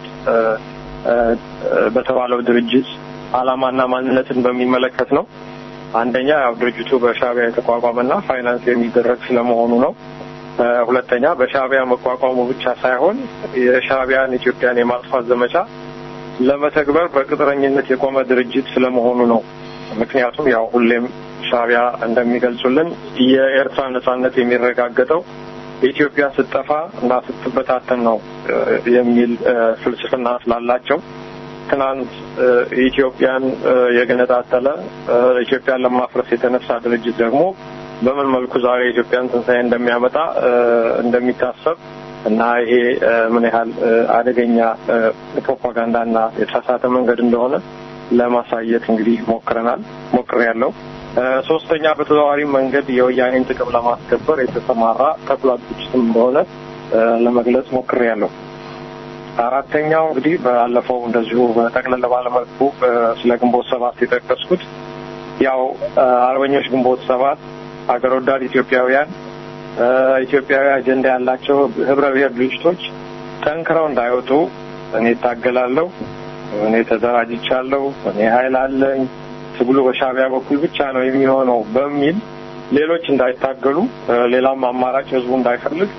በተባለው ድርጅት ዓላማና ማንነትን በሚመለከት ነው። አንደኛ ያው ድርጅቱ በሻዕቢያ የተቋቋመና ፋይናንስ የሚደረግ ስለመሆኑ ነው። ሁለተኛ በሻዕቢያ መቋቋሙ ብቻ ሳይሆን የሻዕቢያን ኢትዮጵያን የማጥፋት ዘመቻ ለመተግበር በቅጥረኝነት የቆመ ድርጅት ስለመሆኑ ነው። ምክንያቱም ያው ሁሌም ሻዕቢያ እንደሚገልጹልን የኤርትራ ነጻነት የሚረጋገጠው ኢትዮጵያ ስትጠፋ እና ስትበታተን ነው የሚል ፍልስፍና ስላላቸው ትናንት ኢትዮጵያን የገነጣጠለ ኢትዮጵያን ለማፍረስ የተነሳ ድርጅት ደግሞ በምን መልኩ ዛሬ ኢትዮጵያን ትንሣኤ እንደሚያመጣ እንደሚታሰብ እና ይሄ ምን ያህል አደገኛ ፕሮፓጋንዳና የተሳሳተ መንገድ እንደሆነ ለማሳየት እንግዲህ ሞክረናል ሞክሬያለሁ። ሶስተኛ በተዘዋዋሪ መንገድ የወያኔን ጥቅም ለማስከበር የተሰማራ ተኩላ ድርጅትም እንደሆነ ለመግለጽ ሞክሬያለሁ። አራተኛው እንግዲህ ባለፈው እንደዚሁ በጠቅለል ባለመልኩ ስለ ግንቦት ሰባት የጠቀስኩት ያው አርበኞች ግንቦት ሰባት ሀገር ወዳድ ኢትዮጵያውያን ኢትዮጵያዊ አጀንዳ ያላቸው ህብረ ብሔር ድርጅቶች ጠንክረው እንዳይወጡ እኔ እታገላለሁ፣ እኔ ተደራጅቻለሁ፣ እኔ ኃይል አለኝ፣ ትግሉ በሻዕቢያ በኩል ብቻ ነው የሚሆነው በሚል ሌሎች እንዳይታገሉ ሌላም አማራጭ ህዝቡ እንዳይፈልግ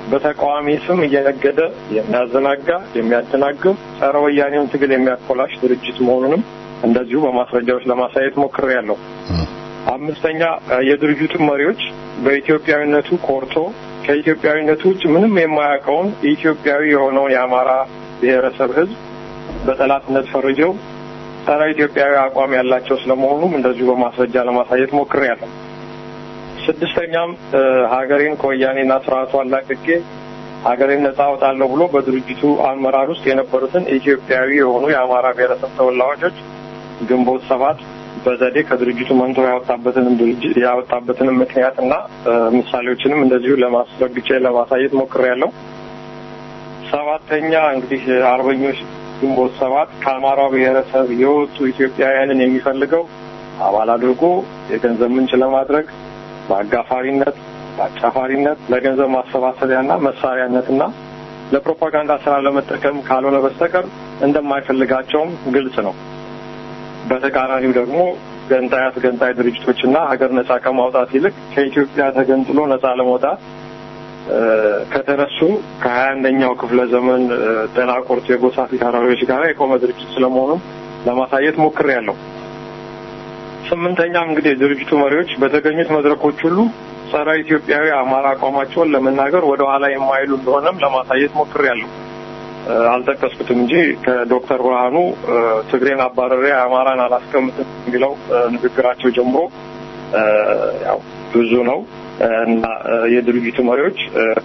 በተቃዋሚ ስም እየነገደ የሚያዘናጋ የሚያደናግር ጸረ ወያኔውን ትግል የሚያኮላሽ ድርጅት መሆኑንም እንደዚሁ በማስረጃዎች ለማሳየት ሞክሬያለሁ። አምስተኛ የድርጅቱ መሪዎች በኢትዮጵያዊነቱ ኮርቶ ከኢትዮጵያዊነቱ ውጭ ምንም የማያውቀውን ኢትዮጵያዊ የሆነውን የአማራ ብሔረሰብ ሕዝብ በጠላትነት ፈርጀው ጸረ ኢትዮጵያዊ አቋም ያላቸው ስለመሆኑም እንደዚሁ በማስረጃ ለማሳየት ሞክሬያለሁ። ስድስተኛም ሀገሬን ከወያኔና ስርዓቱ አላቅቄ ሀገሬን ነጻ አወጣለሁ ብሎ በድርጅቱ አመራር ውስጥ የነበሩትን ኢትዮጵያዊ የሆኑ የአማራ ብሔረሰብ ተወላጆች ግንቦት ሰባት በዘዴ ከድርጅቱ መንቶ ያወጣበትንም ድርጅት ያወጣበትንም ምክንያትና ምሳሌዎችንም እንደዚሁ ለማስረግጬ ለማሳየት ሞክሬያለሁ። ሰባተኛ እንግዲህ አርበኞች ግንቦት ሰባት ከአማራው ብሔረሰብ የወጡ ኢትዮጵያውያንን የሚፈልገው አባል አድርጎ የገንዘብ ምንጭ ለማድረግ በአጋፋሪነት፣ በአጫፋሪነት፣ ለገንዘብ ማሰባሰቢያና መሳሪያነትና ለፕሮፓጋንዳ ስራ ለመጠቀም ካልሆነ በስተቀር እንደማይፈልጋቸውም ግልጽ ነው። በተቃራኒው ደግሞ ገንጣይ አስገንጣይ ድርጅቶችና ሀገር ነጻ ከማውጣት ይልቅ ከኢትዮጵያ ተገንጥሎ ነጻ ለመውጣት ከተነሱ ከሀያ አንደኛው ክፍለ ዘመን ደናቁርት የጎሳ ፊታውራሪዎች ጋር የቆመ ድርጅት ስለመሆኑም ለማሳየት ሞክሬያለሁ። ስምንተኛም እንግዲህ የድርጅቱ መሪዎች በተገኙት መድረኮች ሁሉ ጸረ ኢትዮጵያዊ አማራ አቋማቸውን ለመናገር ወደ ኋላ የማይሉ እንደሆነም ለማሳየት ሞክሬያለሁ። አልጠቀስኩትም እንጂ ከዶክተር ብርሃኑ ትግሬን አባረሬ አማራን አላስቀምጥም የሚለው ንግግራቸው ጀምሮ ያው ብዙ ነው እና የድርጅቱ መሪዎች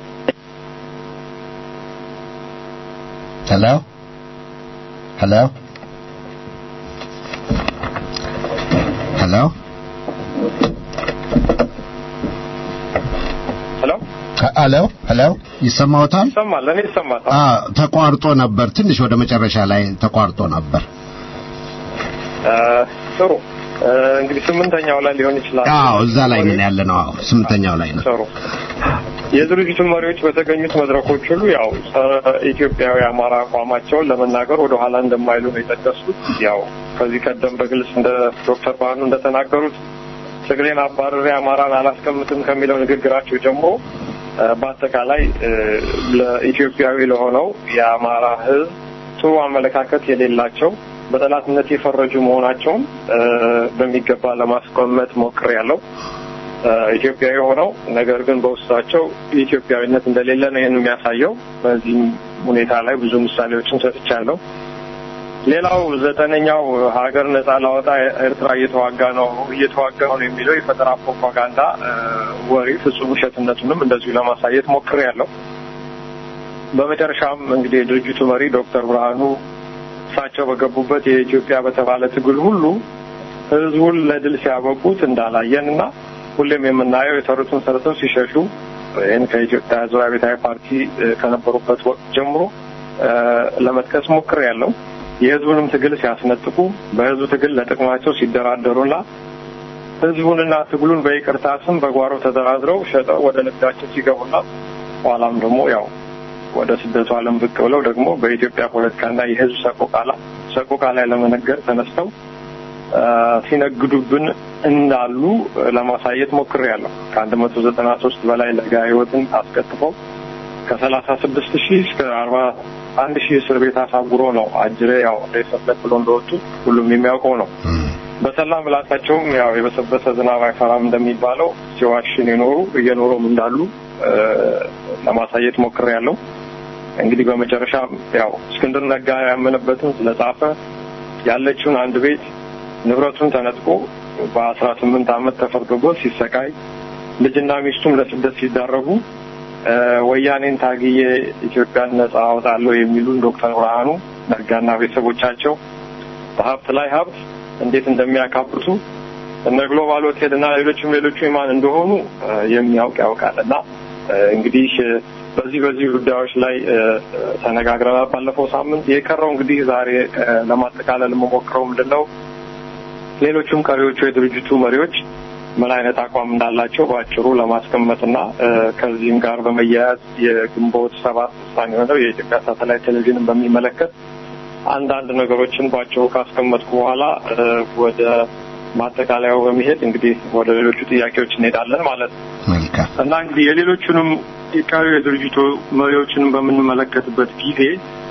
ሄሎ ሄሎ ሄሎ ሄሎ ሄሎ ሄሎ ይሰማዎታል? ይሰማል፣ ለእኔ ይሰማል። አ ተቋርጦ ነበር። ትንሽ ወደ መጨረሻ ላይ ተቋርጦ ነበር። ጥሩ እንግዲህ ስምንተኛው ላይ ሊሆን ይችላል። አዎ እዛ ላይ ምን ያለ ነው? አዎ ስምንተኛው ላይ ነው። ጥሩ የድርጅቱ መሪዎች በተገኙት መድረኮች ሁሉ ያው ጸረ ኢትዮጵያዊ አማራ አቋማቸውን ለመናገር ወደ ኋላ እንደማይሉ ነው የጠቀሱት። ያው ከዚህ ቀደም በግልጽ እንደ ዶክተር ባህኑ እንደተናገሩት ትግሬን አባረሬ አማራን አላስቀምጥም ከሚለው ንግግራቸው ጀምሮ በአጠቃላይ ለኢትዮጵያዊ ለሆነው የአማራ ሕዝብ ጥሩ አመለካከት የሌላቸው በጠላትነት የፈረጁ መሆናቸውን በሚገባ ለማስቀመጥ ሞክሬያለሁ። ኢትዮጵያዊ ሆነው ነገር ግን በውስጣቸው ኢትዮጵያዊነት እንደሌለ ነው ይህን የሚያሳየው። በዚህም ሁኔታ ላይ ብዙ ምሳሌዎችን ሰጥቻለሁ። ሌላው ዘጠነኛው ሀገር ነጻ ላወጣ ኤርትራ እየተዋጋ ነው እየተዋጋ ነው የሚለው የፈጠራ ፕሮፓጋንዳ ወሬ ፍጹም ውሸትነቱንም እንደዚሁ ለማሳየት ሞክሬያለሁ። በመጨረሻም እንግዲህ የድርጅቱ መሪ ዶክተር ብርሃኑ እሳቸው በገቡበት የኢትዮጵያ በተባለ ትግል ሁሉ ህዝቡን ለድል ሲያበቁት እንዳላየን እና ሁሌም የምናየው የሰሩትን ሰርተው ሲሸሹ ይህን ከኢትዮጵያ ህዝባዊ አብዮታዊ ፓርቲ ከነበሩበት ወቅት ጀምሮ ለመጥቀስ ሞክሬያለሁ። የህዝቡንም ትግል ሲያስነጥቁ በህዝቡ ትግል ለጥቅማቸው ሲደራደሩና ህዝቡንና ትግሉን በይቅርታ ስም በጓሮ ተደራድረው ሸጠው ወደ ንግዳቸው ሲገቡና ኋላም ደግሞ ያው ወደ ስደቱ ዓለም ብቅ ብለው ደግሞ በኢትዮጵያ ፖለቲካና የህዝብ ሰቆቃ ላይ ሰቆቃ ላይ ለመነገር ተነስተው ሲነግዱብን እንዳሉ ለማሳየት ሞክሬያለሁ። ከአንድ መቶ ዘጠና ሶስት በላይ ለጋ ህይወትን አስከትፈው ከሰላሳ ስድስት ሺህ እስከ አርባ አንድ ሺህ እስር ቤት አሳጉሮ ነው አጅሬ ያው እንደሰበት ብሎ እንደወጡ ሁሉም የሚያውቀው ነው። በሰላ ምላሳቸውም ያው የበሰበሰ ዝናብ አይፈራም እንደሚባለው ሲዋሽን የኖሩ እየኖሩም እንዳሉ ለማሳየት ሞክሬያለሁ። እንግዲህ በመጨረሻ ያው እስክንድር ነጋ ያመነበትን ስለጻፈ ያለችውን አንድ ቤት ንብረቱን ተነጥቆ በአስራ ስምንት ዓመት ተፈርዶበት ሲሰቃይ ልጅና ሚስቱም ለስደት ሲዳረጉ ወያኔን ታግዬ ኢትዮጵያን ነጻ አወጣለሁ የሚሉን ዶክተር ብርሃኑ ነጋና ቤተሰቦቻቸው በሀብት ላይ ሀብት እንዴት እንደሚያካብቱ እነ ግሎባል ሆቴል እና ሌሎችም ሌሎቹ የማን እንደሆኑ የሚያውቅ ያውቃል እና እንግዲህ በዚህ በዚህ ጉዳዮች ላይ ተነጋግረናል ባለፈው ሳምንት። የቀረው እንግዲህ ዛሬ ለማጠቃለል የምሞክረው ምንድን ነው ሌሎቹም ቀሪዎቹ የድርጅቱ መሪዎች ምን አይነት አቋም እንዳላቸው በአጭሩ ለማስቀመጥና ከዚህም ጋር በመያያዝ የግንቦት ሰባት ውሳኔ የሆነው የኢትዮጵያ ሳተላይት ቴሌቪዥንን በሚመለከት አንዳንድ ነገሮችን በአጭሩ ካስቀመጥኩ በኋላ ወደ ማጠቃለያው በመሄድ እንግዲህ ወደ ሌሎቹ ጥያቄዎች እንሄዳለን ማለት ነው መልካም እና እንግዲህ የሌሎቹንም የቀሪው የድርጅቱ መሪዎችን በምንመለከትበት ጊዜ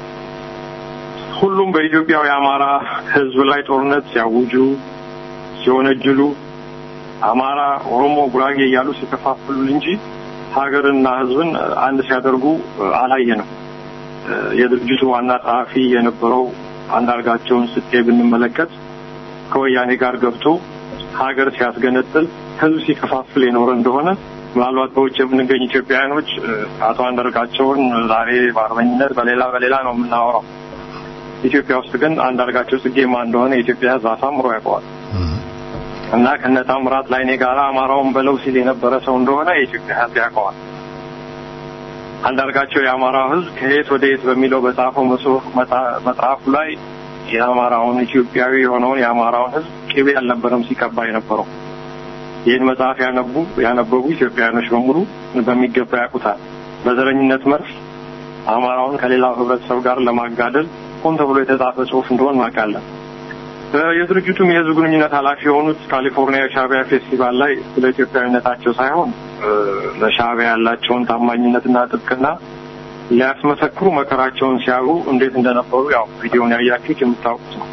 ሁሉም በኢትዮጵያው የአማራ ሕዝብ ላይ ጦርነት ሲያውጁ፣ ሲወነጅሉ፣ አማራ፣ ኦሮሞ፣ ጉራጌ እያሉ ሲከፋፍሉን እንጂ ሀገርና ሕዝብን አንድ ሲያደርጉ አላየንም። የድርጅቱ ዋና ጸሐፊ የነበረው አንዳርጋቸውን ስጤ ብንመለከት ከወያኔ ጋር ገብቶ ሀገር ሲያስገነጥል ህዝብ ሲከፋፍል የኖረ እንደሆነ ምናልባት በውጭ የምንገኝ ኢትዮጵያውያኖች አቶ አንዳርጋቸውን ዛሬ በአርበኝነት በሌላ በሌላ ነው የምናወራው። ኢትዮጵያ ውስጥ ግን አንዳርጋቸው ጽጌ ማን እንደሆነ የኢትዮጵያ ህዝብ አሳምሮ ያውቀዋል እና ከነ ታምራት ላይኔ ጋር አማራውን በለው ሲል የነበረ ሰው እንደሆነ የኢትዮጵያ ህዝብ ያውቀዋል። አንዳርጋቸው የአማራው ህዝብ ከየት ወደ የት በሚለው በጻፈው መጽሐፉ ላይ የአማራውን ኢትዮጵያዊ የሆነውን የአማራውን ህዝብ ቅቤ አልነበረም ሲቀባ የነበረው። ይህን መጽሐፍ ያነቡ ያነበቡ ኢትዮጵያውያኖች በሙሉ በሚገባ ያውቁታል። በዘረኝነት መርፍ አማራውን ከሌላው ህብረተሰብ ጋር ለማጋደል ሆን ተብሎ የተጻፈ ጽሁፍ እንደሆን እናውቃለን። የድርጅቱም የህዝብ ግንኙነት ኃላፊ የሆኑት ካሊፎርኒያ ሻዕቢያ ፌስቲቫል ላይ ስለ ኢትዮጵያዊነታቸው ሳይሆን ለሻዕቢያ ያላቸውን ታማኝነትና ጥብቅና ሊያስመሰክሩ መከራቸውን ሲያዩ እንዴት እንደነበሩ ያው ቪዲዮን ያያችሁት የምታውቁት ነው።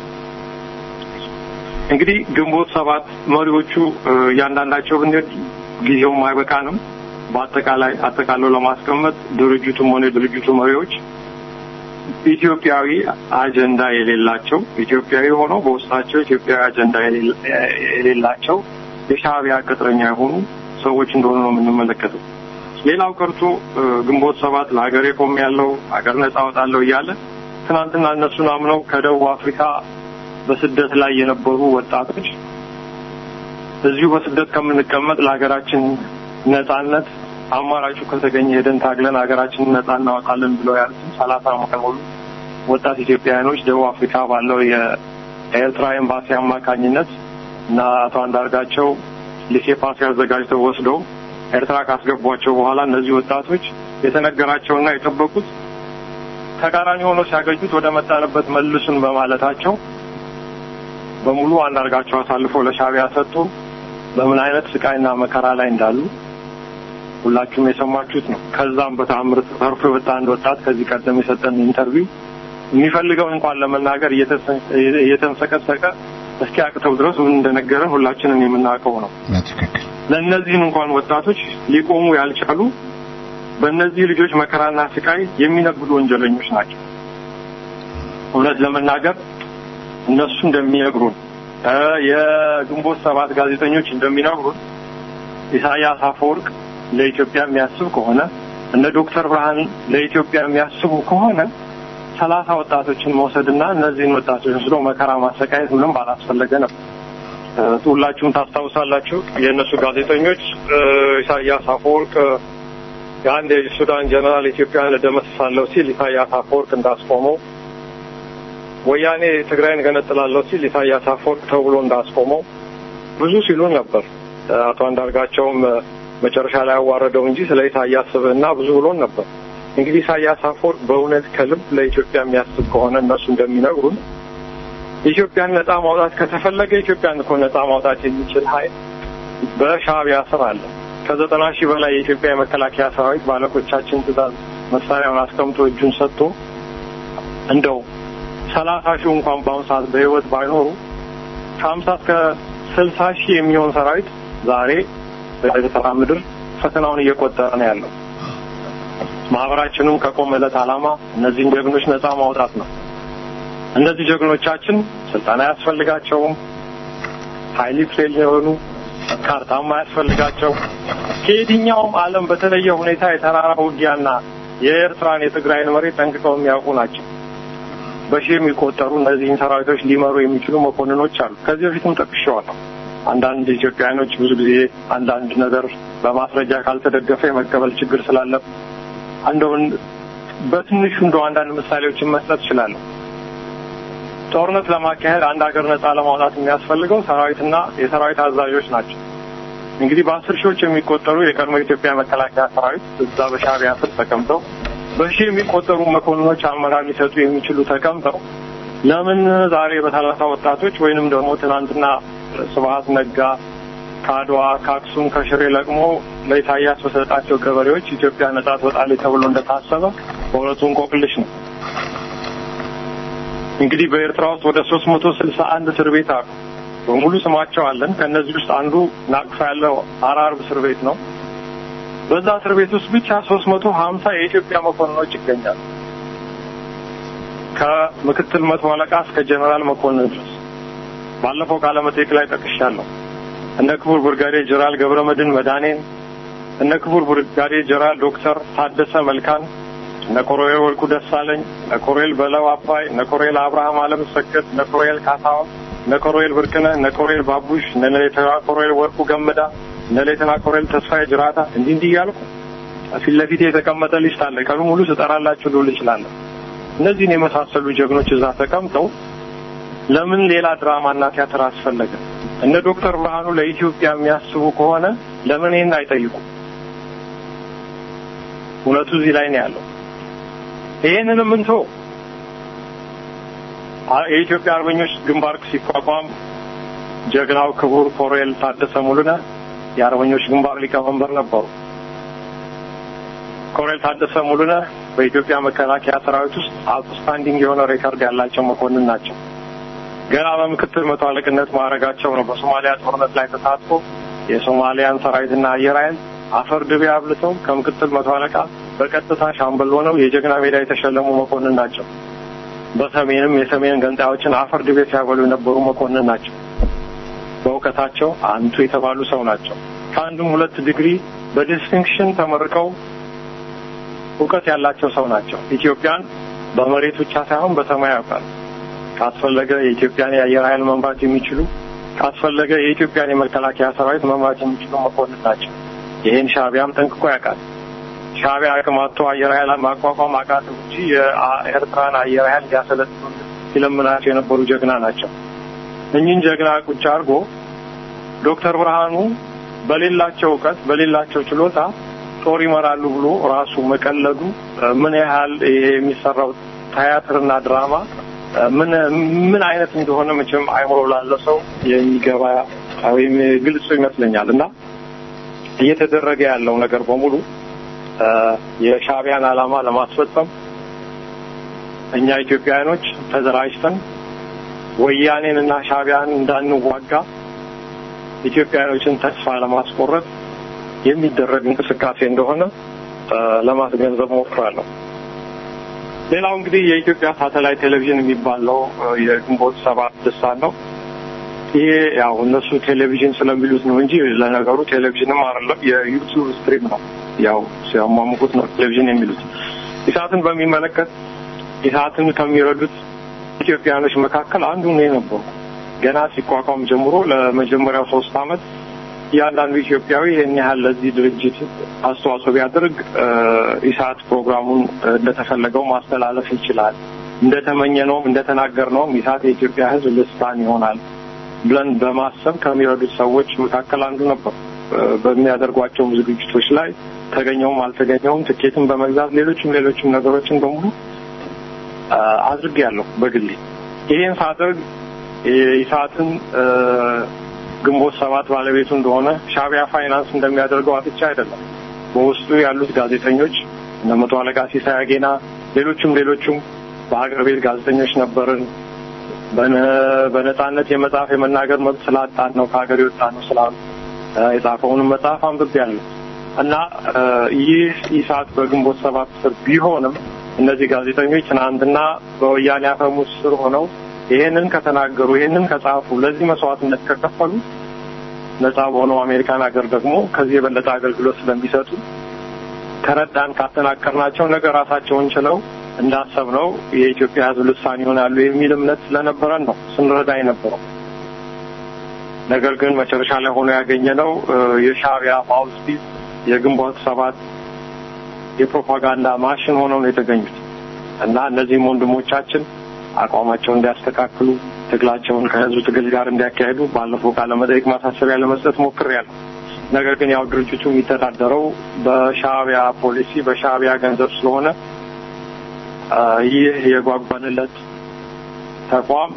እንግዲህ ግንቦት ሰባት መሪዎቹ እያንዳንዳቸው ብንሄድ ጊዜውም አይበቃንም። በአጠቃላይ አጠቃለው ለማስቀመጥ ድርጅቱም ሆነ የድርጅቱ መሪዎች ኢትዮጵያዊ አጀንዳ የሌላቸው ኢትዮጵያዊ ሆነው በውስጣቸው ኢትዮጵያዊ አጀንዳ የሌላቸው የሻዕቢያ ቅጥረኛ የሆኑ ሰዎች እንደሆኑ ነው የምንመለከተው። ሌላው ቀርቶ ግንቦት ሰባት ለሀገሬ ቆም ያለው ሀገር ነጻ አወጣለሁ እያለ ትናንትና እነሱን አምነው ከደቡብ አፍሪካ በስደት ላይ የነበሩ ወጣቶች እዚሁ በስደት ከምንቀመጥ ለሀገራችን ነጻነት አማራጩ ከተገኘ ሄደን ታግለን ሀገራችንን ነጻ እናወጣለን ብለው ያሉትን ሰላሳ ዓመት ሙሉ ወጣት ኢትዮጵያውያኖች ደቡብ አፍሪካ ባለው የኤርትራ ኤምባሲ አማካኝነት እና አቶ አንዳርጋቸው ሊሴ ፓስ አዘጋጅተው ወስደው ኤርትራ ካስገቧቸው በኋላ እነዚህ ወጣቶች የተነገራቸውና የጠበቁት ተቃራኒ ሆኖ ሲያገኙት ወደ መጣንበት መልሱን በማለታቸው በሙሉ አንዳርጋቸው አሳልፈው ለሻዕቢያ ሰጡ። በምን አይነት ስቃይና መከራ ላይ እንዳሉ ሁላችሁም የሰማችሁት ነው። ከዛም በተአምር ተርፎ የወጣ አንድ ወጣት ከዚህ ቀደም የሰጠን ኢንተርቪው የሚፈልገው እንኳን ለመናገር እየተንሰቀሰቀ እስኪ አቅተው ድረስ ምን እንደነገረን ሁላችንም የምናውቀው ነው። በትክክል ለእነዚህን እንኳን ወጣቶች ሊቆሙ ያልቻሉ በእነዚህ ልጆች መከራና ስቃይ የሚነግዱ ወንጀለኞች ናቸው። እውነት ለመናገር እነሱ እንደሚነግሩን የግንቦት ሰባት ጋዜጠኞች እንደሚነግሩን ኢሳያስ አፈወርቅ ለኢትዮጵያ የሚያስብ ከሆነ እነ ዶክተር ብርሃን ለኢትዮጵያ የሚያስቡ ከሆነ ሰላሳ ወጣቶችን መውሰድና እነዚህን ወጣቶች ወስዶ መከራ ማሰቃየት ምንም ባላስፈለገ ነበር። ሁላችሁም ታስታውሳላችሁ። የእነሱ ጋዜጠኞች ኢሳያስ አፈወርቅ የአንድ የሱዳን ጀነራል ኢትዮጵያን እደመስሳለሁ ሲል ኢሳያስ አፈወርቅ እንዳስቆመው፣ ወያኔ ትግራይን ገነጥላለሁ ሲል ኢሳያስ አፈወርቅ ተብሎ እንዳስቆመው ብዙ ሲሉን ነበር። አቶ አንዳርጋቸውም መጨረሻ ላይ ያዋረደው እንጂ ስለ ኢሳያስ ስብዕና ብዙ ብሎን ነበር። እንግዲህ ኢሳያስ አፈወርቅ በእውነት ከልብ ለኢትዮጵያ የሚያስብ ከሆነ እነሱ እንደሚነግሩን ኢትዮጵያን ነጻ ማውጣት ከተፈለገ ኢትዮጵያን እኮ ነጻ ማውጣት የሚችል ኃይል በሻዕቢያ ስር አለ። ከዘጠና ሺህ በላይ የኢትዮጵያ የመከላከያ ሰራዊት ባለቆቻችን ትእዛዝ መሳሪያውን አስቀምጦ እጁን ሰጥቶ እንደው ሰላሳ ሺህ እንኳን በአሁኑ ሰዓት በህይወት ባይኖሩ ከሀምሳ እስከ ስልሳ ሺህ የሚሆን ሰራዊት ዛሬ በኤርትራ ምድር ፈተናውን እየቆጠረ ነው ያለው። ማህበራችንም ከቆመለት ዓላማ እነዚህን ጀግኖች ነጻ ማውጣት ነው። እነዚህ ጀግኖቻችን ስልጠና አያስፈልጋቸውም። ሀይሊ ትሬል የሆኑ ካርታም አያስፈልጋቸው። ከየትኛውም ዓለም በተለየ ሁኔታ የተራራ ውጊያና የኤርትራን የትግራይን መሬት ጠንቅቀው የሚያውቁ ናቸው። በሺህ የሚቆጠሩ እነዚህን ሰራዊቶች ሊመሩ የሚችሉ መኮንኖች አሉ። ከዚህ በፊትም ጠቅሼዋለሁ። አንዳንድ ኢትዮጵያውያኖች ብዙ ጊዜ አንዳንድ ነገር በማስረጃ ካልተደገፈ የመቀበል ችግር ስላለ እንደውን በትንሹ እንደው አንዳንድ ምሳሌዎችን መስጠት እችላለሁ። ጦርነት ለማካሄድ አንድ ሀገር ነጻ ለማውጣት የሚያስፈልገው ሰራዊትና የሰራዊት አዛዦች ናቸው። እንግዲህ በአስር ሺዎች የሚቆጠሩ የቀድሞ የኢትዮጵያ መከላከያ ሰራዊት እዛ በሻዕቢያ ስር ተቀምጠው በሺህ የሚቆጠሩ መኮንኖች አመራር ሊሰጡ የሚችሉ ተቀምጠው ለምን ዛሬ በሰላሳ ወጣቶች ወይንም ደግሞ ትናንትና ስብሀት ነጋ ከአድዋ ከአክሱም ከሽሬ ለቅሞ ለኢሳያስ በሰጣቸው ገበሬዎች ኢትዮጵያ ነጻ ትወጣለች ተብሎ እንደታሰበ በእውነቱ እንቆቅልሽ ነው። እንግዲህ በኤርትራ ውስጥ ወደ ሶስት መቶ ስልሳ አንድ እስር ቤት አሉ። በሙሉ ስማቸው አለን። ከእነዚህ ውስጥ አንዱ ናቅፋ ያለው አራርብ እስር ቤት ነው። በዛ እስር ቤት ውስጥ ብቻ ሶስት መቶ ሀምሳ የኢትዮጵያ መኮንኖች ይገኛሉ። ከምክትል መቶ አለቃ እስከ ጀኔራል መኮንን ድረስ ባለፈው ቃለ መጠይቅ ላይ ጠቅሻለሁ። እነ ክቡር ብርጋዴር ጀነራል ገብረ መድህን መድኃኔን፣ እነ ክቡር ብርጋዴር ጀነራል ዶክተር ታደሰ መልካን፣ እነ ኮሎኔል ወርቁ ደሳለኝ፣ እነ ኮሎኔል በለው አባይ፣ እነ ኮሎኔል አብርሃም አለም ሰገድ፣ እነ ኮሎኔል ካሳሁን፣ እነ ኮሎኔል ብርቅነህ፣ እነ ኮሎኔል ባቡሽ፣ እነ ሌተና ኮሎኔል ወርቁ ገመዳ፣ እነ ሌተና ኮሎኔል ተስፋዬ ጅራታ እንዲህ እንዲህ እያልኩ ፊት ለፊት የተቀመጠ ሊስት አለ። ቀኑ ሙሉ ስጠራላችሁ ልውል እችላለሁ። እነዚህን የመሳሰሉ ጀግኖች እዛ ተቀምጠው ለምን ሌላ ድራማና ቲያትር አስፈለገ? እነ ዶክተር ብርሃኑ ለኢትዮጵያ የሚያስቡ ከሆነ ለምን ይህን አይጠይቁም? እውነቱ እዚህ ላይ ነው ያለው። ይህንንም እንቶ የኢትዮጵያ አርበኞች ግንባር ሲቋቋም ጀግናው ክቡር ኮሎኔል ታደሰ ሙሉነህ የአርበኞች ግንባር ሊቀመንበር ነበሩ። ኮሎኔል ታደሰ ሙሉነህ በኢትዮጵያ መከላከያ ሰራዊት ውስጥ አውትስታንዲንግ የሆነ ሬከርድ ያላቸው መኮንን ናቸው። ገና በምክትል መቶ አለቅነት ማዕረጋቸው ነው በሶማሊያ ጦርነት ላይ ተሳትፎ የሶማሊያን ሰራዊትና አየር ኃይል አፈር ድቤ አብልተው ከምክትል መቶ አለቃ በቀጥታ ሻምበል ሆነው የጀግና ሜዳ የተሸለሙ መኮንን ናቸው። በሰሜንም የሰሜን ገንጣዮችን አፈር ድቤ ሲያበሉ የነበሩ መኮንን ናቸው። በእውቀታቸው አንቱ የተባሉ ሰው ናቸው። ከአንዱም ሁለት ዲግሪ በዲስቲንክሽን ተመርቀው እውቀት ያላቸው ሰው ናቸው። ኢትዮጵያን በመሬት ብቻ ሳይሆን በሰማይ ያውቃል። ካስፈለገ የኢትዮጵያን የአየር ኃይል መምራት የሚችሉ ካስፈለገ የኢትዮጵያን የመከላከያ ሰራዊት መምራት የሚችሉ መኮንን ናቸው። ይህን ሻዕቢያም ጠንቅቆ ያውቃል። ሻዕቢያ አቅም አጥቶ አየር ኃይል ማቋቋም አቃተው እንጂ የኤርትራን አየር ኃይል ሊያሰለጥኑ ሲለምናቸው የነበሩ ጀግና ናቸው። እኚህን ጀግና ቁጭ አድርጎ ዶክተር ብርሃኑ በሌላቸው እውቀት በሌላቸው ችሎታ ጦር ይመራሉ ብሎ ራሱ መቀለዱ ምን ያህል ይሄ የሚሰራው ቲያትርና ድራማ ምን ምን አይነት እንደሆነ መቼም አይምሮ ላለው ሰው የሚገባ ወይም ግልጽ ይመስለኛል እና እየተደረገ ያለው ነገር በሙሉ የሻዕቢያን ዓላማ ለማስፈጸም እኛ ኢትዮጵያውያኖች ተደራጅተን ወያኔን እና ሻዕቢያን እንዳንዋጋ ኢትዮጵያውያኖችን ተስፋ ለማስቆረጥ የሚደረግ እንቅስቃሴ እንደሆነ ለማስገንዘብ ሞክራለሁ። ሌላው እንግዲህ የኢትዮጵያ ሳተላይት ቴሌቪዥን የሚባለው የግንቦት ሰባት ልሳን ነው። ይሄ ያው እነሱ ቴሌቪዥን ስለሚሉት ነው እንጂ ለነገሩ ቴሌቪዥንም አይደለም፣ የዩቱብ ስትሪም ነው። ያው ሲያሟሙቁት ነው ቴሌቪዥን የሚሉት። ኢሳትን በሚመለከት ኢሳትን ከሚረዱት ኢትዮጵያኖች መካከል አንዱ ነው የነበሩ ገና ሲቋቋም ጀምሮ ለመጀመሪያው ሶስት አመት እያንዳንዱ ኢትዮጵያዊ ይህን ያህል ለዚህ ድርጅት አስተዋጽኦ ቢያደርግ ኢሳት ፕሮግራሙን እንደተፈለገው ማስተላለፍ ይችላል፣ እንደተመኘነውም እንደተናገርነውም ኢሳት የኢትዮጵያ ሕዝብ ልሳን ይሆናል ብለን በማሰብ ከሚረዱት ሰዎች መካከል አንዱ ነበር። በሚያደርጓቸው ዝግጅቶች ላይ ተገኘውም አልተገኘውም ትኬትን በመግዛት ሌሎችም ሌሎችም ነገሮችን በሙሉ አድርጌያለሁ በግሌ። ይህን ሳደርግ ኢሳትን ግንቦት ሰባት ባለቤቱ እንደሆነ ሻዕቢያ ፋይናንስ እንደሚያደርገው አጥቻ አይደለም። በውስጡ ያሉት ጋዜጠኞች እነ መቶ አለቃ ሲሳይ አጌና፣ ሌሎችም ሌሎችም በሀገር ቤት ጋዜጠኞች ነበርን። በነጻነት የመጻፍ የመናገር መብት ስላጣን ነው ከሀገር የወጣ ነው ስላሉ የጻፈውንም መጽሐፍ አንብቤያለሁ እና ይህ ኢሳት በግንቦት ሰባት ስር ቢሆንም እነዚህ ጋዜጠኞች ትናንትና በወያኔ አፈሙዝ ስር ሆነው ይሄንን ከተናገሩ ይሄንን ከጻፉ ለዚህ መስዋዕትነት ከከፈሉ ነጻ በሆነው አሜሪካን ሀገር ደግሞ ከዚህ የበለጠ አገልግሎት ስለሚሰጡ ከረዳን ካጠናከርናቸው ነገ ራሳቸውን ችለው እንዳሰብነው የኢትዮጵያ ሕዝብ ልሳን ይሆናሉ የሚል እምነት ስለነበረን ነው ስንረዳ የነበረው። ነገር ግን መጨረሻ ላይ ሆኖ ያገኘነው የሻዕቢያ ማውዝፒስ የግንቦት ሰባት የፕሮፓጋንዳ ማሽን ሆነው ነው የተገኙት እና እነዚህም ወንድሞቻችን አቋማቸውን እንዲያስተካክሉ ትግላቸውን ከህዝብ ትግል ጋር እንዲያካሄዱ ባለፈው ቃለ መጠይቅ ማሳሰቢያ ለመስጠት ሞክሬያለሁ። ነገር ግን ያው ድርጅቱ የሚተዳደረው በሻዕቢያ ፖሊሲ በሻዕቢያ ገንዘብ ስለሆነ ይህ የጓጓንለት ተቋም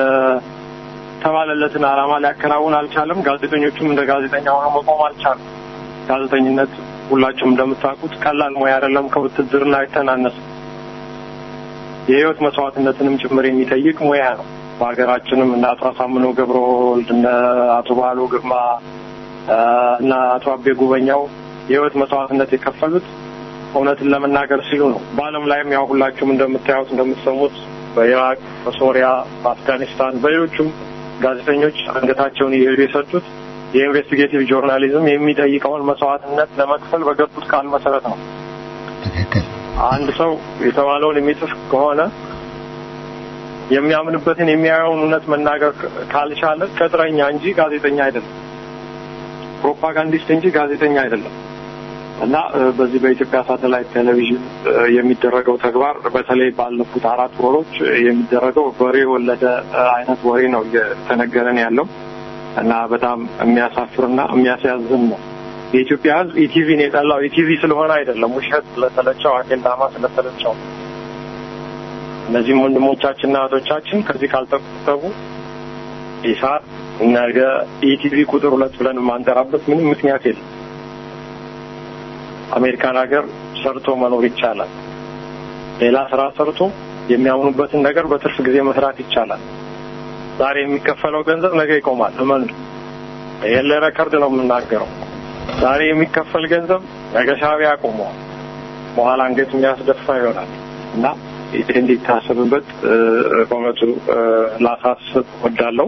የተባለለትን ዓላማ ሊያከናውን አልቻለም። ጋዜጠኞቹም እንደ ጋዜጠኛ ሆነው መቆም አልቻሉም። ጋዜጠኝነት ሁላችሁም እንደምታውቁት ቀላል ሙያ አይደለም። ከውትድርና አይተናነስም። የህይወት መስዋዕትነትንም ጭምር የሚጠይቅ ሙያ ነው። በሀገራችንም እነ አቶ አሳምነው ገብረወልድ እነ አቶ ባህሉ ግርማ እና አቶ አቤ ጉበኛው የህይወት መስዋዕትነት የከፈሉት እውነትን ለመናገር ሲሉ ነው። በዓለም ላይም ያው ሁላችሁም እንደምታዩት እንደምትሰሙት በኢራቅ፣ በሶሪያ፣ በአፍጋኒስታን በሌሎቹም ጋዜጠኞች አንገታቸውን እየሄዱ የሰጡት የኢንቨስቲጌቲቭ ጆርናሊዝም የሚጠይቀውን መስዋዕትነት ለመክፈል በገቡት ቃል መሰረት ነው። ትክክል። አንድ ሰው የተባለውን የሚጽፍ ከሆነ የሚያምንበትን የሚያየውን እውነት መናገር ካልቻለ ቅጥረኛ እንጂ ጋዜጠኛ አይደለም። ፕሮፓጋንዲስት እንጂ ጋዜጠኛ አይደለም። እና በዚህ በኢትዮጵያ ሳተላይት ቴሌቪዥን የሚደረገው ተግባር በተለይ ባለፉት አራት ወሮች የሚደረገው በሬ የወለደ አይነት ወሬ ነው እየተነገረን ያለው እና በጣም የሚያሳፍርና የሚያስያዝን ነው። የኢትዮጵያ ሕዝብ ኢቲቪን የጠላው ኢቲቪ ስለሆነ አይደለም፣ ውሸት ስለተለቸው፣ አኬልዳማ ስለተለቸው። እነዚህም ወንድሞቻችንና እህቶቻችን ከዚህ ካልተቆጠቡ ኢሳት ነገ ኢቲቪ ቁጥር ሁለት ብለን የማንጠራበት ምንም ምክንያት የለም። አሜሪካን ሀገር ሰርቶ መኖር ይቻላል። ሌላ ስራ ሰርቶ የሚያምኑበትን ነገር በትርፍ ጊዜ መስራት ይቻላል። ዛሬ የሚከፈለው ገንዘብ ነገ ይቆማል። እመኑ። ይሄን ለረከርድ ነው የምናገረው። ዛሬ የሚከፈል ገንዘብ ነገ ሻዕቢያ ያቆመዋል። በኋላ አንገት የሚያስደፋ ይሆናል እና ይሄ እንዲታሰብበት በእውነቱ ላሳስብ ወዳለው።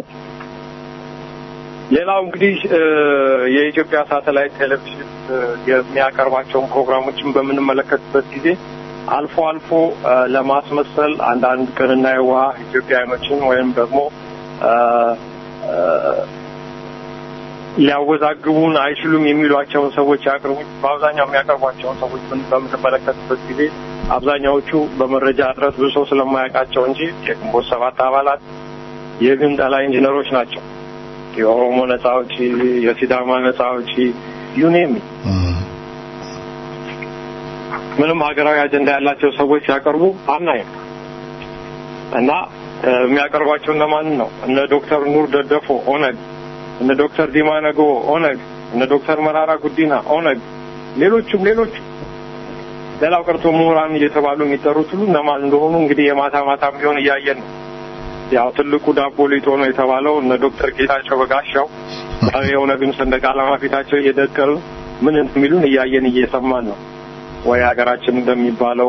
ሌላው እንግዲህ የኢትዮጵያ ሳተላይት ቴሌቪዥን የሚያቀርባቸውን ፕሮግራሞችን በምንመለከትበት ጊዜ አልፎ አልፎ ለማስመሰል አንዳንድ ቅንና የዋህ ኢትዮጵያውያኖችን ወይም ደግሞ ሊያወዛግቡን አይችሉም የሚሏቸውን ሰዎች ያቅርቡ። በአብዛኛው የሚያቀርቧቸውን ሰዎች በምንመለከትበት ጊዜ አብዛኛዎቹ በመረጃ እጥረት ብዙ ሰው ስለማያውቃቸው እንጂ የግንቦት ሰባት አባላት የግንጠላ ኢንጂነሮች ናቸው። የኦሮሞ ነጻ አውጪ፣ የሲዳማ ነጻ አውጪ ዩኔም ምንም ሀገራዊ አጀንዳ ያላቸው ሰዎች ሲያቀርቡ አናይም እና የሚያቀርቧቸው እነማንን ነው? እነ ዶክተር ኑር ደደፎ ኦነግ፣ እነ ዶክተር ዲማ ነጎ ኦነግ፣ እነ ዶክተር መራራ ጉዲና ኦነግ፣ ሌሎቹም ሌሎቹ ሌላው ቀርቶ ምሁራን እየተባሉ የሚጠሩት ሁሉ እነማን እንደሆኑ እንግዲህ የማታ ማታም ቢሆን እያየን ነው። ያው ትልቁ ዳቦ ሊጦ ነው የተባለው እነ ዶክተር ጌታቸው በጋሻው የኦነግን ሰንደቅ ዓላማ ፊታቸው እየደቀሉ ምን እንደሚሉን እያየን እየሰማን ነው። ወይ ሀገራችን እንደሚባለው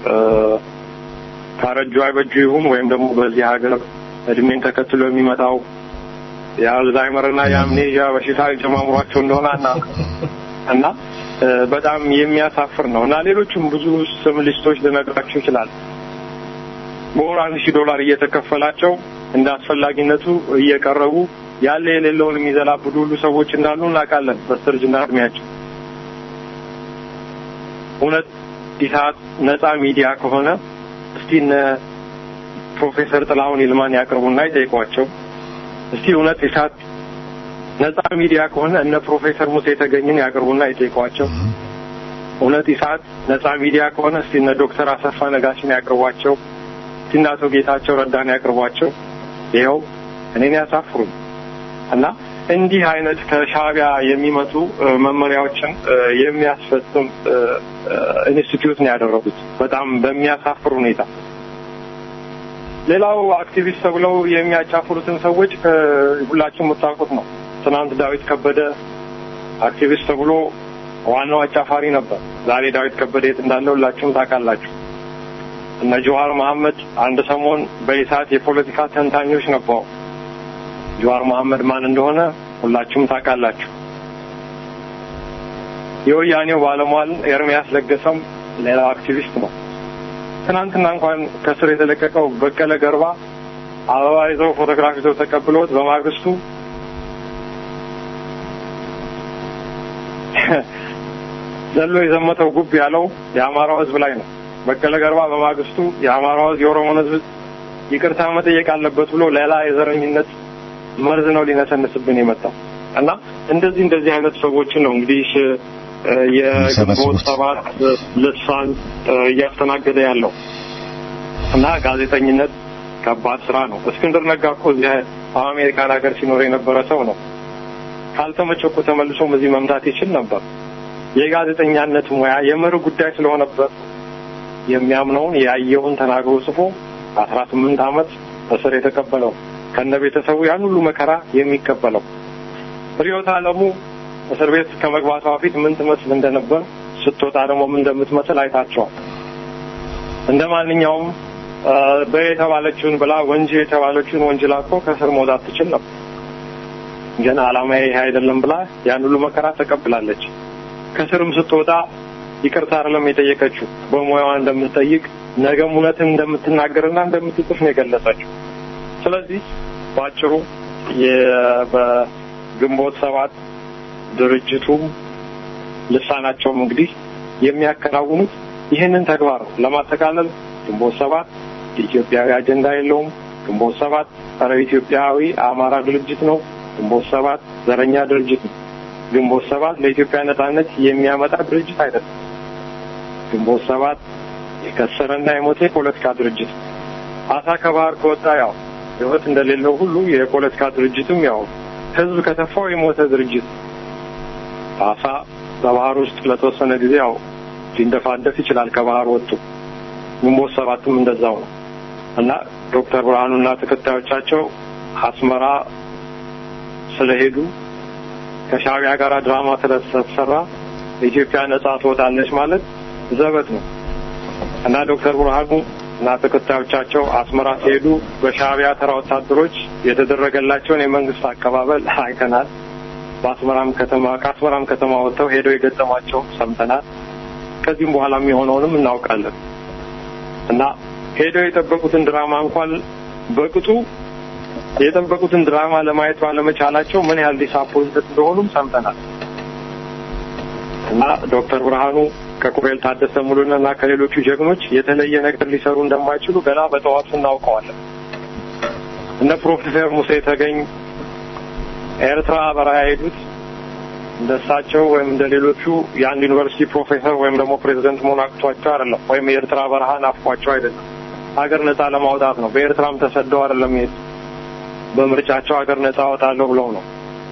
ካረጁ አይበጁ ይሁን ወይም ደግሞ በዚህ ሀገር እድሜን ተከትሎ የሚመጣው የአልዛይመርና የአምኔዥያ በሽታ ጀማምሯቸው እንደሆነ እና እና በጣም የሚያሳፍር ነው እና ሌሎችም ብዙ ስም ሊስቶች ልነግራችሁ ይችላል። በወር አንድ ሺህ ዶላር እየተከፈላቸው እንደ አስፈላጊነቱ እየቀረቡ ያለ የሌለውን የሚዘላብዱ ሁሉ ሰዎች እንዳሉ እናውቃለን። በስተርጅና እድሜያቸው እውነት ኢሳት ነጻ ሚዲያ ከሆነ እስቲ እነ ፕሮፌሰር ጥላሁን ይልማን ያቅርቡና ይጠይቋቸው። እስቲ እውነት ኢሳት ነጻ ሚዲያ ከሆነ እነ ፕሮፌሰር ሙሴ የተገኝን ያቅርቡና ይጠይቋቸው። እውነት ኢሳት ነጻ ሚዲያ ከሆነ እስቲ እነ ዶክተር አሰፋ ነጋሽን ያቅርቧቸው። እስቲ እነ አቶ ጌታቸው ረዳን ያቅርቧቸው። ይኸው እኔን ያሳፍሩኝ እና እንዲህ አይነት ከሻዕቢያ የሚመጡ መመሪያዎችን የሚያስፈጽም ኢንስቲትዩት ነው ያደረጉት፣ በጣም በሚያሳፍር ሁኔታ። ሌላው አክቲቪስት ተብለው የሚያጫፍሩትን ሰዎች ሁላችሁም የምታውቁት ነው። ትናንት ዳዊት ከበደ አክቲቪስት ተብሎ ዋናው አጫፋሪ ነበር። ዛሬ ዳዊት ከበደ የት እንዳለ ሁላችሁም ታውቃላችሁ። እነ ጀዋር መሐመድ አንድ ሰሞን በኢሳት የፖለቲካ ተንታኞች ነበሩ። ጀዋር መሐመድ ማን እንደሆነ ሁላችሁም ታውቃላችሁ። የወያኔው ባለሟል ኤርሚያስ ለገሰም ሌላው አክቲቪስት ነው። ትናንትና እንኳን ከስር የተለቀቀው በቀለ ገርባ አበባ ይዘው ፎቶግራፍ ይዘው ተቀብሎት በማግስቱ ዘሎ የዘመተው ጉብ ያለው የአማራው ሕዝብ ላይ ነው። በቀለ ገርባ በማግስቱ የአማራው ሕዝብ የኦሮሞን ሕዝብ ይቅርታ መጠየቅ አለበት ብሎ ሌላ የዘረኝነት መርዝ ነው ሊነሰንስብን የመጣው እና እንደዚህ እንደዚህ አይነት ሰዎችን ነው እንግዲህ የግንቦት ሰባት ልሳን እያስተናገደ ያለው እና ጋዜጠኝነት ከባድ ስራ ነው። እስክንድር ነጋ እኮ እዚህ አሜሪካን ሀገር ሲኖር የነበረ ሰው ነው። ካልተመቸኩ ተመልሶም እዚህ መምጣት ይችል ነበር። የጋዜጠኛነት ሙያ የመርህ ጉዳይ ስለሆነበት የሚያምነውን ያየውን ተናግሮ ጽፎ አስራ ስምንት ዓመት እስር የተቀበለው ከነ ቤተሰቡ ያን ሁሉ መከራ የሚቀበለው ርዕዮት ዓለሙ እስር ቤት ከመግባቷ በፊት ምን ትመስል እንደነበር ስትወጣ ደግሞ ምን እንደምትመስል አይታቸዋል። እንደ ማንኛውም በየተባለችውን ብላ ወንጂ የተባለችውን ወንጅላ እኮ ከእስር መውጣት ትችል ነበር። ግን ዓላማዬ ይሄ አይደለም ብላ ያን ሁሉ መከራ ተቀብላለች። ከስርም ስትወጣ ይቅርታ አይደለም የጠየቀችው በሙያዋ እንደምትጠይቅ ነገም እውነትን እንደምትናገርና እንደምትጽፍ ነው የገለጸችው። ስለዚህ በአጭሩ በግንቦት ሰባት ድርጅቱም ልሳናቸውም እንግዲህ የሚያከናውኑት ይህንን ተግባር ነው። ለማጠቃለል ግንቦት ሰባት ኢትዮጵያዊ አጀንዳ የለውም። ግንቦት ሰባት ጸረ ኢትዮጵያዊ አማራ ድርጅት ነው። ግንቦት ሰባት ዘረኛ ድርጅት ነው። ግንቦት ሰባት ለኢትዮጵያ ነጻነት የሚያመጣ ድርጅት አይደለም። ግንቦት ሰባት የከሰረና የሞተ የፖለቲካ ድርጅት ነው። አሳ ከባህር ከወጣ ያው ሕይወት እንደሌለው ሁሉ የፖለቲካ ድርጅትም ያው ህዝብ ከተፋው የሞተ ድርጅት አሳ በባህር ውስጥ ለተወሰነ ጊዜ ያው ሊንደፋደፍ ይችላል ከባህር ወጡ። ግንቦት ሰባትም እንደዛው ነው እና ዶክተር ብርሃኑና ተከታዮቻቸው አስመራ ስለሄዱ ከሻዕቢያ ጋር ድራማ ስለተሰራ ኢትዮጵያ ነጻ ትወጣለች ማለት ዘበት ነው እና ዶክተር ብርሃኑ እና ተከታዮቻቸው አስመራ ሲሄዱ በሻዕቢያ ተራ ወታደሮች የተደረገላቸውን የመንግስት አቀባበል አይተናል። በአስመራም ከተማ ከአስመራም ከተማ ወጥተው ሄደው የገጠሟቸው ሰምተናል። ከዚህም በኋላ የሚሆነውንም እናውቃለን እና ሄደው የጠበቁትን ድራማ እንኳን በቅጡ የጠበቁትን ድራማ ለማየት ባለመቻላቸው ምን ያህል ዲስአፖይንትድ እንደሆኑም ሰምተናል እና ዶክተር ብርሃኑ ከኮሎኔል ታደሰ ሙሉና እና ከሌሎቹ ጀግኖች የተለየ ነገር ሊሰሩ እንደማይችሉ ገና በጠዋቱ እናውቀዋለን። እነ ፕሮፌሰር ሙሴ ተገኝ ኤርትራ በረሃ የሄዱት እንደ እሳቸው ወይም እንደ ሌሎቹ የአንድ ዩኒቨርሲቲ ፕሮፌሰር ወይም ደግሞ ፕሬዚደንት መሆን አቅቷቸው አይደለም፣ ወይም የኤርትራ በረሃ ናፍቋቸው አይደለም። ሀገር ነጻ ለማውጣት ነው። በኤርትራም ተሰደው አይደለም የሄዱት። በምርጫቸው ሀገር ነጻ አወጣለሁ ብለው ነው።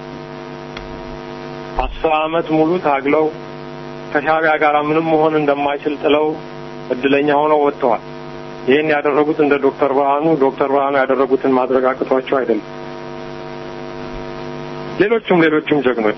አስር አመት ሙሉ ታግለው ከሻዕቢያ ጋር ምንም መሆን እንደማይችል ጥለው እድለኛ ሆነው ወጥተዋል። ይህን ያደረጉት እንደ ዶክተር ብርሃኑ ዶክተር ብርሃኑ ያደረጉትን ማድረግ አቅቷቸው አይደለም። ሌሎቹም ሌሎቹም ጀግኖች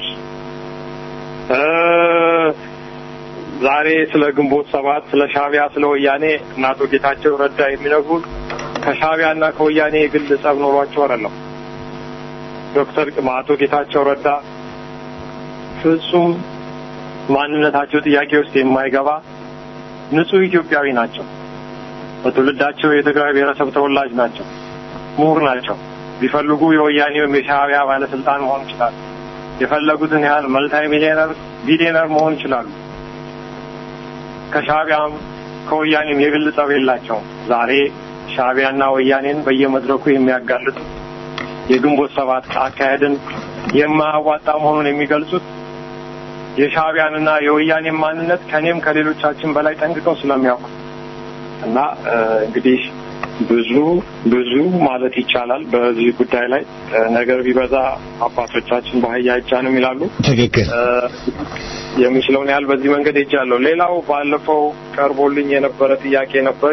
ዛሬ ስለ ግንቦት ሰባት፣ ስለ ሻዕቢያ፣ ስለ ወያኔ እና አቶ ጌታቸው ረዳ የሚነግሩን ከሻዕቢያ እና ከወያኔ የግል ጸብ ኖሯቸው አይደለም። ዶክተር አቶ ጌታቸው ረዳ ፍጹም ማንነታቸው ጥያቄ ውስጥ የማይገባ ንጹህ ኢትዮጵያዊ ናቸው። በትውልዳቸው የትግራይ ብሔረሰብ ተወላጅ ናቸው። ምሁር ናቸው። ቢፈልጉ የወያኔ ወይም የሻዕቢያ ባለስልጣን መሆን ይችላሉ። የፈለጉትን ያህል መልታይ ሚሊዮነር ቢሊዮነር መሆን ይችላሉ። ከሻዕቢያም ከወያኔም የግል ጸብ የላቸውም። ዛሬ ሻዕቢያና ወያኔን በየመድረኩ የሚያጋልጡ የግንቦት ሰባት አካሄድን የማያዋጣ መሆኑን የሚገልጹት የሻዕቢያንና የወያኔን ማንነት ከኔም ከሌሎቻችን በላይ ጠንቅቀው ስለሚያውቁ እና እንግዲህ ብዙ ብዙ ማለት ይቻላል በዚህ ጉዳይ ላይ ነገር ቢበዛ አባቶቻችን በአህያ አይጫንም ይላሉ። ትክክል። የሚችለውን ያህል በዚህ መንገድ ሄጃለሁ። ሌላው ባለፈው ቀርቦልኝ የነበረ ጥያቄ ነበር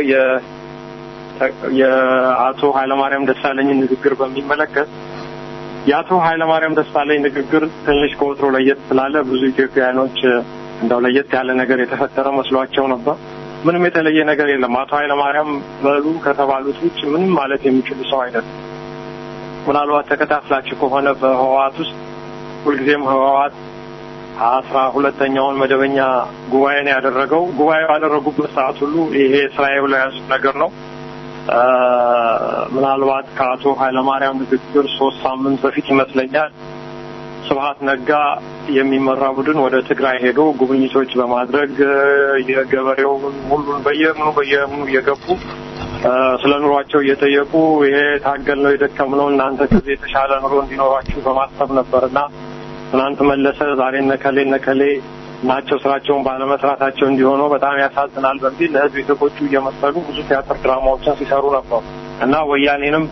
የአቶ ኃይለማርያም ደሳለኝን ንግግር በሚመለከት የአቶ ኃይለማርያም ደሳለኝ ንግግር ትንሽ ከወትሮ ለየት ስላለ ብዙ ኢትዮጵያውያኖች እንደው ለየት ያለ ነገር የተፈጠረ መስሏቸው ነበር። ምንም የተለየ ነገር የለም። አቶ ኃይለማርያም በሉ ከተባሉት ውጭ ምንም ማለት የሚችሉ ሰው አይደለም። ምናልባት ተከታትላችሁ ከሆነ በህወሓት ውስጥ ሁልጊዜም ህወሓት አስራ ሁለተኛውን መደበኛ ጉባኤ ነው ያደረገው። ጉባኤ ባደረጉበት ሰዓት ሁሉ ይሄ ስራዬ ብለው የያዙት ነገር ነው። ምናልባት ከአቶ ኃይለማርያም ንግግር ሶስት ሳምንት በፊት ይመስለኛል ስብሀት ነጋ የሚመራ ቡድን ወደ ትግራይ ሄዶ ጉብኝቶች በማድረግ የገበሬውን ሁሉን በየምኑ በየምኑ እየገቡ ስለ ኑሯቸው እየጠየቁ ይሄ ታገል ነው የደከም ነው እናንተ ከዚህ የተሻለ ኑሮ እንዲኖራችሁ በማሰብ ነበር እና ትናንት መለሰ ዛሬ ነከሌ ነከሌ ናቸው ስራቸውን ባለመስራታቸው እንዲሆነው በጣም ያሳዝናል በሚል ለህዝብ የተቆጩ እየመሰሉ ብዙ ቲያትር ድራማዎችን ሲሰሩ ነበሩ እና ወያኔንም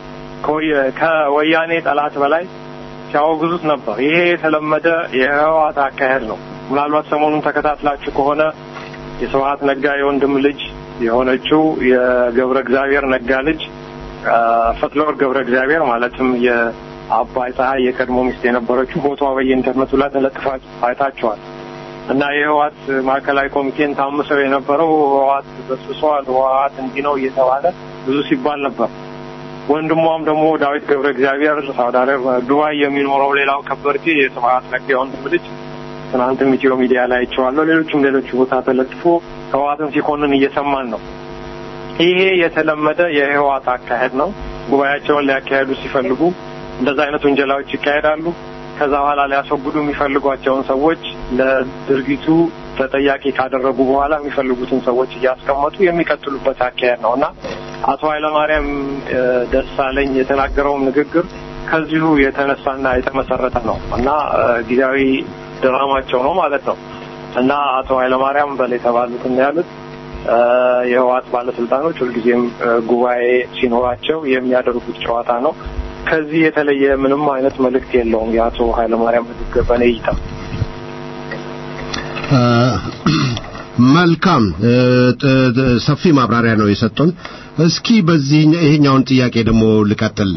ከወያኔ ጠላት በላይ ሲያወግዙት ነበር። ይሄ የተለመደ የህወሓት አካሄድ ነው። ምናልባት ሰሞኑን ተከታትላችሁ ከሆነ የስብሀት ነጋ የወንድም ልጅ የሆነችው የገብረ እግዚአብሔር ነጋ ልጅ ፈትለወርቅ ገብረ እግዚአብሔር ማለትም የአባይ ፀሐይ የቀድሞ ሚስት የነበረችው ፎቶዋ በየኢንተርኔቱ ላይ ተለጥፋ አይታችኋል። እና የህወሓት ማዕከላዊ ኮሚቴን ታምሰው የነበረው ህወሓት በስብሰዋል፣ ህወሓት እንዲህ ነው እየተባለ ብዙ ሲባል ነበር። ወንድሟም ደግሞ ዳዊት ገብረ እግዚአብሔር ሳውዲ አረቢያ ዱባይ የሚኖረው ሌላው ከበርቴ የስብሀት ነጋ የወንድም ልጅ ትናንትም ኢትዮ ሚዲያ ላይ አይቼዋለሁ። ሌሎችም ሌሎች ቦታ ተለጥፎ ህወሓትን ሲኮንን እየሰማን ነው። ይሄ የተለመደ የህወሓት አካሄድ ነው። ጉባኤያቸውን ሊያካሄዱ ሲፈልጉ እንደዛ አይነት ውንጀላዎች ይካሄዳሉ። ከዛ በኋላ ሊያስወግዱ የሚፈልጓቸውን ሰዎች ለድርጊቱ ተጠያቂ ካደረጉ በኋላ የሚፈልጉትን ሰዎች እያስቀመጡ የሚቀጥሉበት አካሄድ ነው እና አቶ ኃይለማርያም ደሳለኝ የተናገረውም ንግግር ከዚሁ የተነሳና የተመሰረተ ነው እና ጊዜያዊ ድራማቸው ነው ማለት ነው እና አቶ ኃይለማርያም በል የተባሉትን ያሉት የህወሓት ባለስልጣኖች ሁልጊዜም ጉባኤ ሲኖራቸው የሚያደርጉት ጨዋታ ነው። ከዚህ የተለየ ምንም አይነት መልእክት የለውም የአቶ ኃይለማርያም ንግግር በእኔ እይታ። መልካም ሰፊ ማብራሪያ ነው የሰጡን። እስኪ በዚህ ይሄኛውን ጥያቄ ደግሞ ልቀጥል።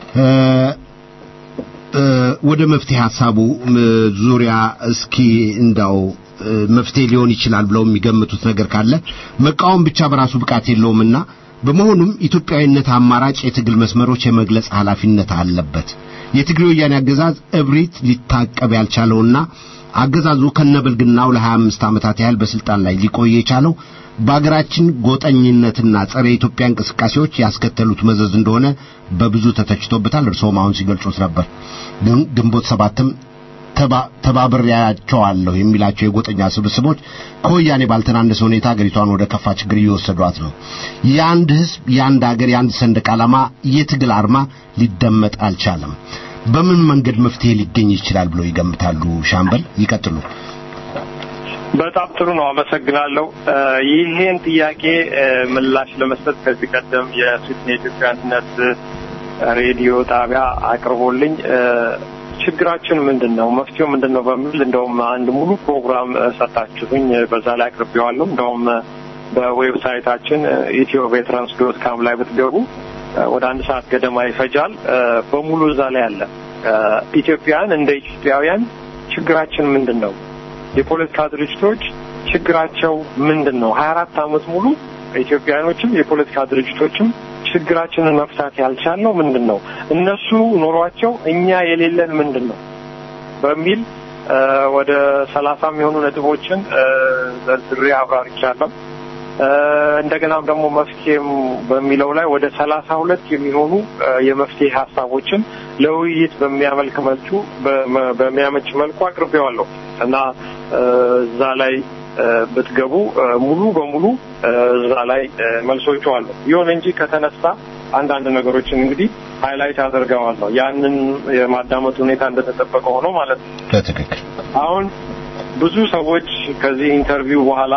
ወደ መፍትሄ ሀሳቡ ዙሪያ እስኪ እንዳው መፍትሄ ሊሆን ይችላል ብለው የሚገምቱት ነገር ካለ መቃወም ብቻ በራሱ ብቃት የለውምና በመሆኑም ኢትዮጵያዊነት አማራጭ የትግል መስመሮች የመግለጽ ኃላፊነት አለበት። የትግሬ ወያኔ አገዛዝ እብሪት ሊታቀብ ያልቻለውና አገዛዙ ከነበልግናው ለ25 ዓመታት ያህል በስልጣን ላይ ሊቆይ የቻለው በአገራችን ጎጠኝነትና ጸረ ኢትዮጵያ እንቅስቃሴዎች ያስከተሉት መዘዝ እንደሆነ በብዙ ተተችቶበታል። እርስዎም አሁን ሲገልጹት ነበር። ግንቦት ሰባትም ተባብሬያቸዋለሁ የሚላቸው የጎጠኛ ስብስቦች ከወያኔ ባልተናነሰ ሁኔታ አገሪቷን ወደ ከፋ ችግር እየወሰዷት ነው። የአንድ ህዝብ፣ የአንድ ሀገር፣ የአንድ ሰንደቅ ዓላማ የትግል አርማ ሊደመጥ አልቻለም። በምን መንገድ መፍትሄ ሊገኝ ይችላል ብለው ይገምታሉ? ሻምበል ይቀጥሉ። በጣም ጥሩ ነው፣ አመሰግናለሁ። ይሄን ጥያቄ ምላሽ ለመስጠት ከዚህ ቀደም የስዊድን የኢትዮጵያ አንድነት ሬዲዮ ጣቢያ አቅርቦልኝ ችግራችን ምንድን ነው፣ መፍትሄው ምንድን ነው በሚል እንደውም አንድ ሙሉ ፕሮግራም ሰጣችሁኝ። በዛ ላይ አቅርቤዋለሁ። እንደውም በዌብሳይታችን ኢትዮ ቬትራንስ ዶት ካም ላይ ብትገቡ ወደ አንድ ሰዓት ገደማ ይፈጃል። በሙሉ እዛ ላይ አለ። ኢትዮጵያውያን እንደ ኢትዮጵያውያን ችግራችን ምንድን ነው? የፖለቲካ ድርጅቶች ችግራቸው ምንድን ነው? ሀያ አራት አመት ሙሉ ኢትዮጵያውያኖችም የፖለቲካ ድርጅቶችም ችግራችንን መፍታት ያልቻልነው ምንድን ነው? እነሱ ኖሯቸው እኛ የሌለን ምንድን ነው በሚል ወደ ሰላሳ የሚሆኑ ነጥቦችን ዘርዝሬ አብራርቻለሁ። እንደገናም ደግሞ መፍትሄም በሚለው ላይ ወደ ሰላሳ ሁለት የሚሆኑ የመፍትሄ ሀሳቦችን ለውይይት በሚያመልክ መልኩ በሚያመች መልኩ አቅርቤዋለሁ እና እዛ ላይ ብትገቡ ሙሉ በሙሉ እዛ ላይ መልሶቹ አሉ። ይሁን እንጂ ከተነሳ አንዳንድ ነገሮችን እንግዲህ ሃይላይት አደርገዋለሁ። ያንን የማዳመጥ ሁኔታ እንደተጠበቀ ሆኖ ማለት ነው። በትክክል አሁን ብዙ ሰዎች ከዚህ ኢንተርቪው በኋላ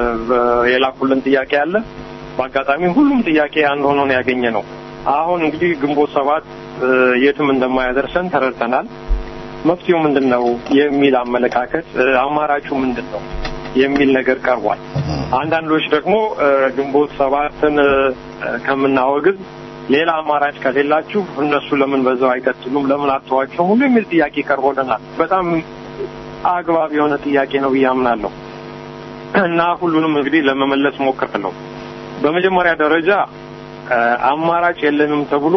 የላኩልን ጥያቄ አለ። በአጋጣሚ ሁሉም ጥያቄ አንድ ሆኖ ነው ያገኘ ነው። አሁን እንግዲህ ግንቦት ሰባት የትም እንደማያደርሰን ተረድተናል። መፍትሄው ምንድን ነው የሚል አመለካከት፣ አማራጩ ምንድን ነው የሚል ነገር ቀርቧል። አንዳንዶች ደግሞ ግንቦት ሰባትን ከምናወግዝ ሌላ አማራጭ ከሌላችሁ እነሱ ለምን በዛው አይቀጥሉም፣ ለምን አተዋቸውም ሁሉ የሚል ጥያቄ ቀርቦልናል። በጣም አግባብ የሆነ ጥያቄ ነው ብዬ አምናለሁ እና ሁሉንም እንግዲህ ለመመለስ ሞክራለሁ። በመጀመሪያ ደረጃ አማራጭ የለንም ተብሎ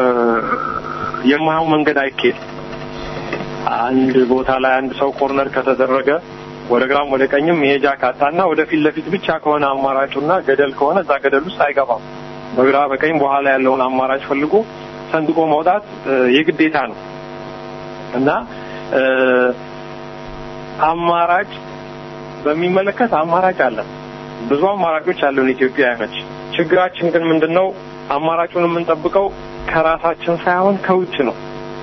የማየው መንገድ አይካሄድም። አንድ ቦታ ላይ አንድ ሰው ኮርነር ከተደረገ ወደ ግራም ወደ ቀኝም መሄጃ ካጣና ወደ ፊት ለፊት ብቻ ከሆነ አማራጩና ገደል ከሆነ እዛ ገደል ውስጥ አይገባም። በግራ በቀኝ በኋላ ያለውን አማራጭ ፈልጎ ሰንጥቆ መውጣት የግዴታ ነው እና አማራጭ በሚመለከት አማራጭ አለ። ብዙ አማራጮች አሉን ኢትዮጵያውያኖች። ችግራችን ግን ምንድነው? አማራጩን የምንጠብቀው ከራሳችን ሳይሆን ከውጭ ነው።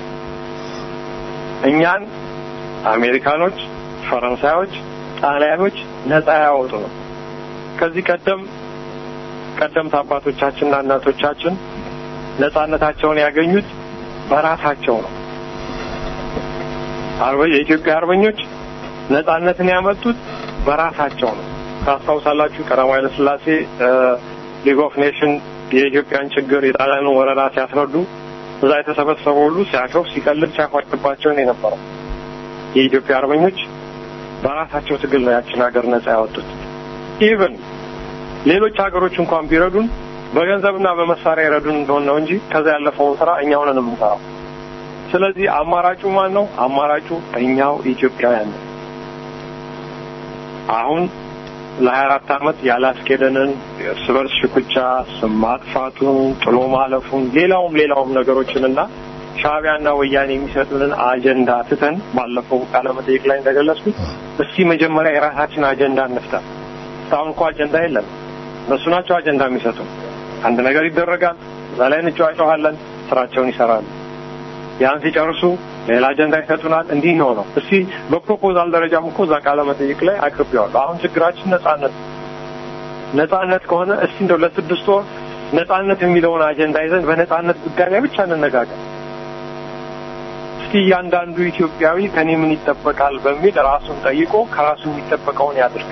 እኛን አሜሪካኖች፣ ፈረንሳዮች፣ ጣሊያኖች ነጻ ያወጡ ነው። ከዚህ ቀደም ቀደምት አባቶቻችንና እናቶቻችን ነጻነታቸውን ያገኙት በራሳቸው ነው። የኢትዮጵያ አርበኞች ነጻነትን ያመጡት በራሳቸው ነው። ታስታውሳላችሁ ቀዳማዊ ኃይለ ሥላሴ ሊግ ኦፍ ኔሽን የኢትዮጵያን ችግር የጣሊያንን ወረራ ሲያስረዱ እዛ የተሰበሰበው ሁሉ ሲያሾፍ ሲቀልድ ሲያፏጭባቸው ነው የነበረው። የኢትዮጵያ አርበኞች በራሳቸው ትግል ነው ያችን ሀገር ነጻ ያወጡት። ኢቨን ሌሎች ሀገሮች እንኳን ቢረዱን በገንዘብና በመሳሪያ ይረዱን እንደሆነ ነው እንጂ ከዛ ያለፈውን ስራ እኛው ነን የምንሰራው። ስለዚህ አማራጩ ማን ነው? አማራጩ እኛው ኢትዮጵያውያን ነው። አሁን ለሀያ አራት ዓመት ያላስኬደንን እርስ በርስ ሽኩቻ፣ ስም ማጥፋቱን፣ ጥሎ ማለፉን፣ ሌላውም ሌላውም ነገሮችንና ሻዕቢያና ወያኔ የሚሰጡንን አጀንዳ ትተን ባለፈው ቃለ መጠይቅ ላይ እንደገለጽኩት እስቲ መጀመሪያ የራሳችን አጀንዳ እንፍታ። እስካሁን እኮ አጀንዳ የለም። እነሱ ናቸው አጀንዳ የሚሰጡ። አንድ ነገር ይደረጋል፣ እዛ ላይ እንጨዋጨዋለን፣ ስራቸውን ይሰራሉ። ያን ሲጨርሱ ሌላ አጀንዳ ይሰጡናል። እንዲህ ነው ነው። እስቲ በፕሮፖዛል ደረጃም እኮ እዛ ቃለ መጠይቅ ላይ አቅርቤዋለሁ። አሁን ችግራችን ነጻነት ነጻነት ከሆነ እስቲ እንደው ለስድስት ወር ነጻነት የሚለውን አጀንዳ ይዘን በነጻነት ጉዳይ ላይ ብቻ እንነጋገር። እስቲ እያንዳንዱ ኢትዮጵያዊ ከኔ ምን ይጠበቃል በሚል ራሱን ጠይቆ ከራሱ የሚጠበቀውን ያድርግ።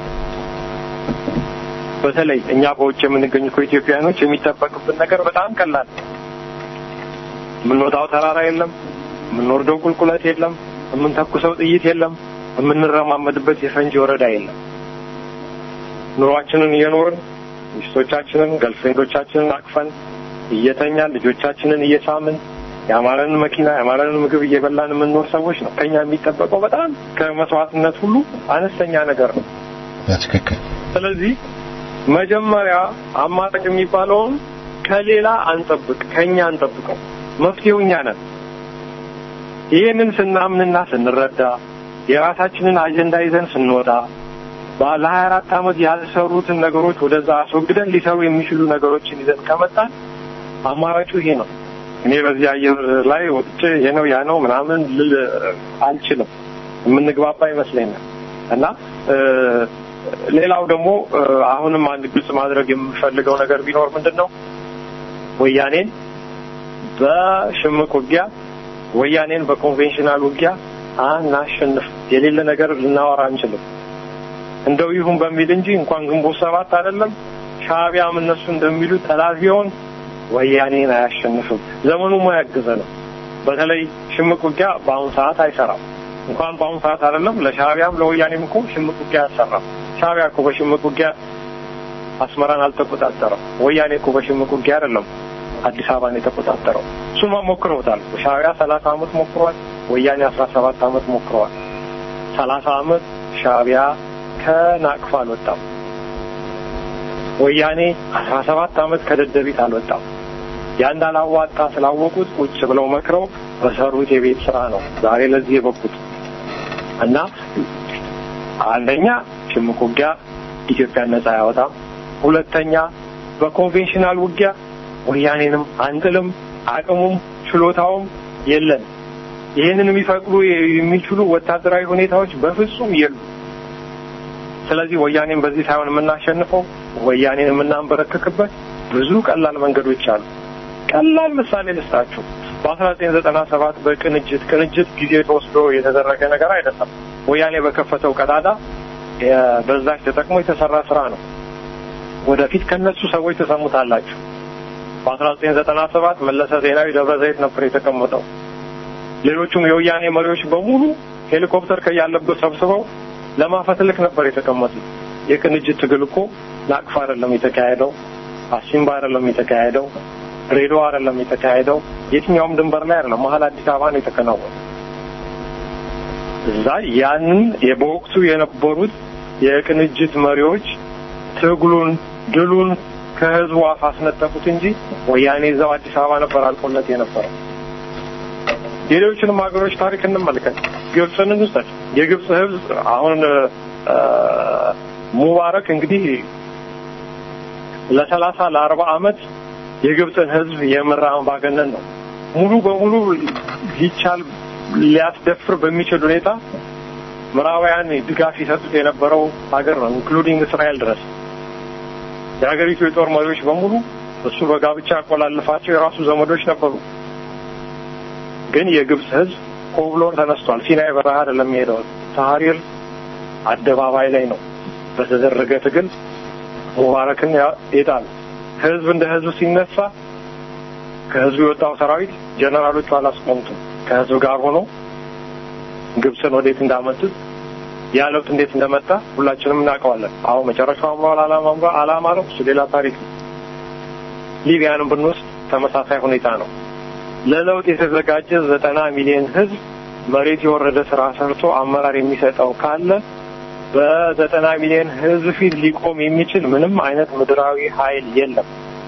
በተለይ እኛ በውጭ የምንገኙ ኢትዮጵያውያኖች የሚጠበቅብን ነገር በጣም ቀላል የምንወጣው ተራራ የለም፣ የምንወርደው ቁልቁለት የለም፣ የምንተኩሰው ጥይት የለም፣ የምንረማመድበት የፈንጂ ወረዳ የለም። ኑሯችንን እየኖርን ሚስቶቻችንን ገልፍሬንዶቻችንን አቅፈን እየተኛን ልጆቻችንን እየሳምን የአማረንን መኪና የአማረንን ምግብ እየበላን የምንኖር ሰዎች ነው። ከኛ የሚጠበቀው በጣም ከመስዋዕትነት ሁሉ አነስተኛ ነገር ነው። በትክክል ስለዚህ መጀመሪያ አማራጭ የሚባለውን ከሌላ አንጠብቅ፣ ከኛ አንጠብቀው። መፍትሄው እኛ ነን። ይህንን ስናምንና ስንረዳ የራሳችንን አጀንዳ ይዘን ስንወጣ ለሀያ አራት ዓመት ያልሰሩትን ነገሮች ወደዛ አስወግደን ሊሰሩ የሚችሉ ነገሮችን ይዘን ከመጣን አማራጩ ይሄ ነው። እኔ በዚህ አየር ላይ ወጥቼ ይሄ ነው ያ ነው ምናምን ልል አልችልም። የምንግባባ ይመስለኛል እና ሌላው ደግሞ አሁንም አንድ ግልጽ ማድረግ የምፈልገው ነገር ቢኖር ምንድን ነው ወያኔን በሽምቅ ውጊያ ወያኔን በኮንቬንሽናል ውጊያ አናሸንፍ። የሌለ ነገር ልናወራ አንችልም። እንደው ይሁን በሚል እንጂ እንኳን ግንቦት ሰባት አይደለም ሻዕቢያም እነሱ እንደሚሉ ጠላት ቢሆን ወያኔን አያሸንፍም። ዘመኑ ማያግዘ ነው። በተለይ ሽምቅ ውጊያ በአሁኑ ሰዓት አይሰራም። እንኳን በአሁኑ ሰዓት አይደለም ለሻዕቢያም ለወያኔም እኮ ሽምቅ ውጊያ አያሰራም። ሻዕቢያ እኮ በሽምቅ ውጊያ አስመራን አልተቆጣጠረም። ወያኔ እኮ በሽምቅ ውጊያ አይደለም አዲስ አበባን የተቆጣጠረው። እሱማ ሞክረውታል። ሻዕቢያ ሰላሳ አመት ሞክሯል። ወያኔ አስራ ሰባት አመት ሞክረዋል። ሰላሳ አመት ሻዕቢያ ከናቅፋ አልወጣም። ወያኔ አስራ ሰባት አመት ከደደቢት አልወጣም። ያ እንዳላዋጣ ስላወቁት ቁጭ ብለው መክረው በሰሩት የቤት ስራ ነው ዛሬ ለዚህ የበቁት እና አንደኛ ሽምቅ ውጊያ ኢትዮጵያን ነጻ ያወጣም፣ ሁለተኛ በኮንቬንሽናል ውጊያ ወያኔንም አንጥልም፣ አቅሙም ችሎታውም የለን። ይህንን የሚፈቅዱ የሚችሉ ወታደራዊ ሁኔታዎች በፍጹም የሉ። ስለዚህ ወያኔን በዚህ ሳይሆን የምናሸንፈው ወያኔን የምናንበረክክበት ብዙ ቀላል መንገዶች አሉ። ቀላል ምሳሌ ልስጣችሁ። በአስራ ዘጠኝ ዘጠና ሰባት በቅንጅት ቅንጅት ጊዜ ተወስዶ የተደረገ ነገር አይደለም። ወያኔ በከፈተው ቀዳዳ በዛች ተጠቅሞ የተሰራ ስራ ነው። ወደፊት ከነሱ ሰዎች ተሰሙታላችሁ። በአስራ ዘጠኝ ዘጠና ሰባት መለሰ ዜናዊ ደብረ ዘይት ነበር የተቀመጠው። ሌሎቹም የወያኔ መሪዎች በሙሉ ሄሊኮፕተር ከያለበት ሰብስበው ለማፈትልክ ነበር የተቀመጡት። የቅንጅት ትግል እኮ ናቅፋ አይደለም የተካሄደው፣ አሲምባ አይደለም የተካሄደው፣ ሬዲዮ አይደለም የተካሄደው፣ የትኛውም ድንበር ላይ አይደለም፣ መሀል አዲስ አበባ ነው የተከናወነው። እዛ ያንን በወቅቱ የነበሩት የቅንጅት መሪዎች ትግሉን ድሉን ከህዝቡ አፍ አስነጠቁት እንጂ ወያኔ እዛው አዲስ አበባ ነበር አልቆለት የነበረው። የሌሎችንም ሀገሮች ታሪክ እንመልከት። ግብፅን እንውሰድ። የግብፅ ህዝብ አሁን ሙባረክ እንግዲህ ለሰላሳ ለአርባ አመት የግብፅን ህዝብ የመራ አምባገነን ነው። ሙሉ በሙሉ ሊቻል ሊያስደፍር በሚችል ሁኔታ ምዕራባውያን ድጋፍ ይሰጡት የነበረው ሀገር ነው፣ ኢንክሉዲንግ እስራኤል ድረስ። የሀገሪቱ የጦር መሪዎች በሙሉ እሱ በጋብቻ ያቆላልፋቸው የራሱ ዘመዶች ነበሩ። ግን የግብፅ ህዝብ ኮብሎ ተነስቷል። ሲናይ በረሃ አይደለም የሄደው፣ ታህሪር አደባባይ ላይ ነው በተደረገ ትግል ሙባረክን የጣል ህዝብ እንደ ህዝብ ሲነሳ ከህዝቡ የወጣው ሰራዊት ጀነራሎቹ አላስቆሙትም። ከህዝብ ጋር ሆኖ ግብፅን ወዴት እንዳመጡት ያ ለውጥ እንዴት እንደመጣ ሁላችንም እናውቀዋለን። አሁን መጨረሻው አምሯል አላማ አላማ ነው፣ እሱ ሌላ ታሪክ ነው። ሊቢያንም ብንወስድ ተመሳሳይ ሁኔታ ነው። ለለውጥ የተዘጋጀ ዘጠና ሚሊዮን ህዝብ መሬት የወረደ ስራ ሰርቶ አመራር የሚሰጠው ካለ በዘጠና ሚሊዮን ህዝብ ፊት ሊቆም የሚችል ምንም አይነት ምድራዊ ኃይል የለም።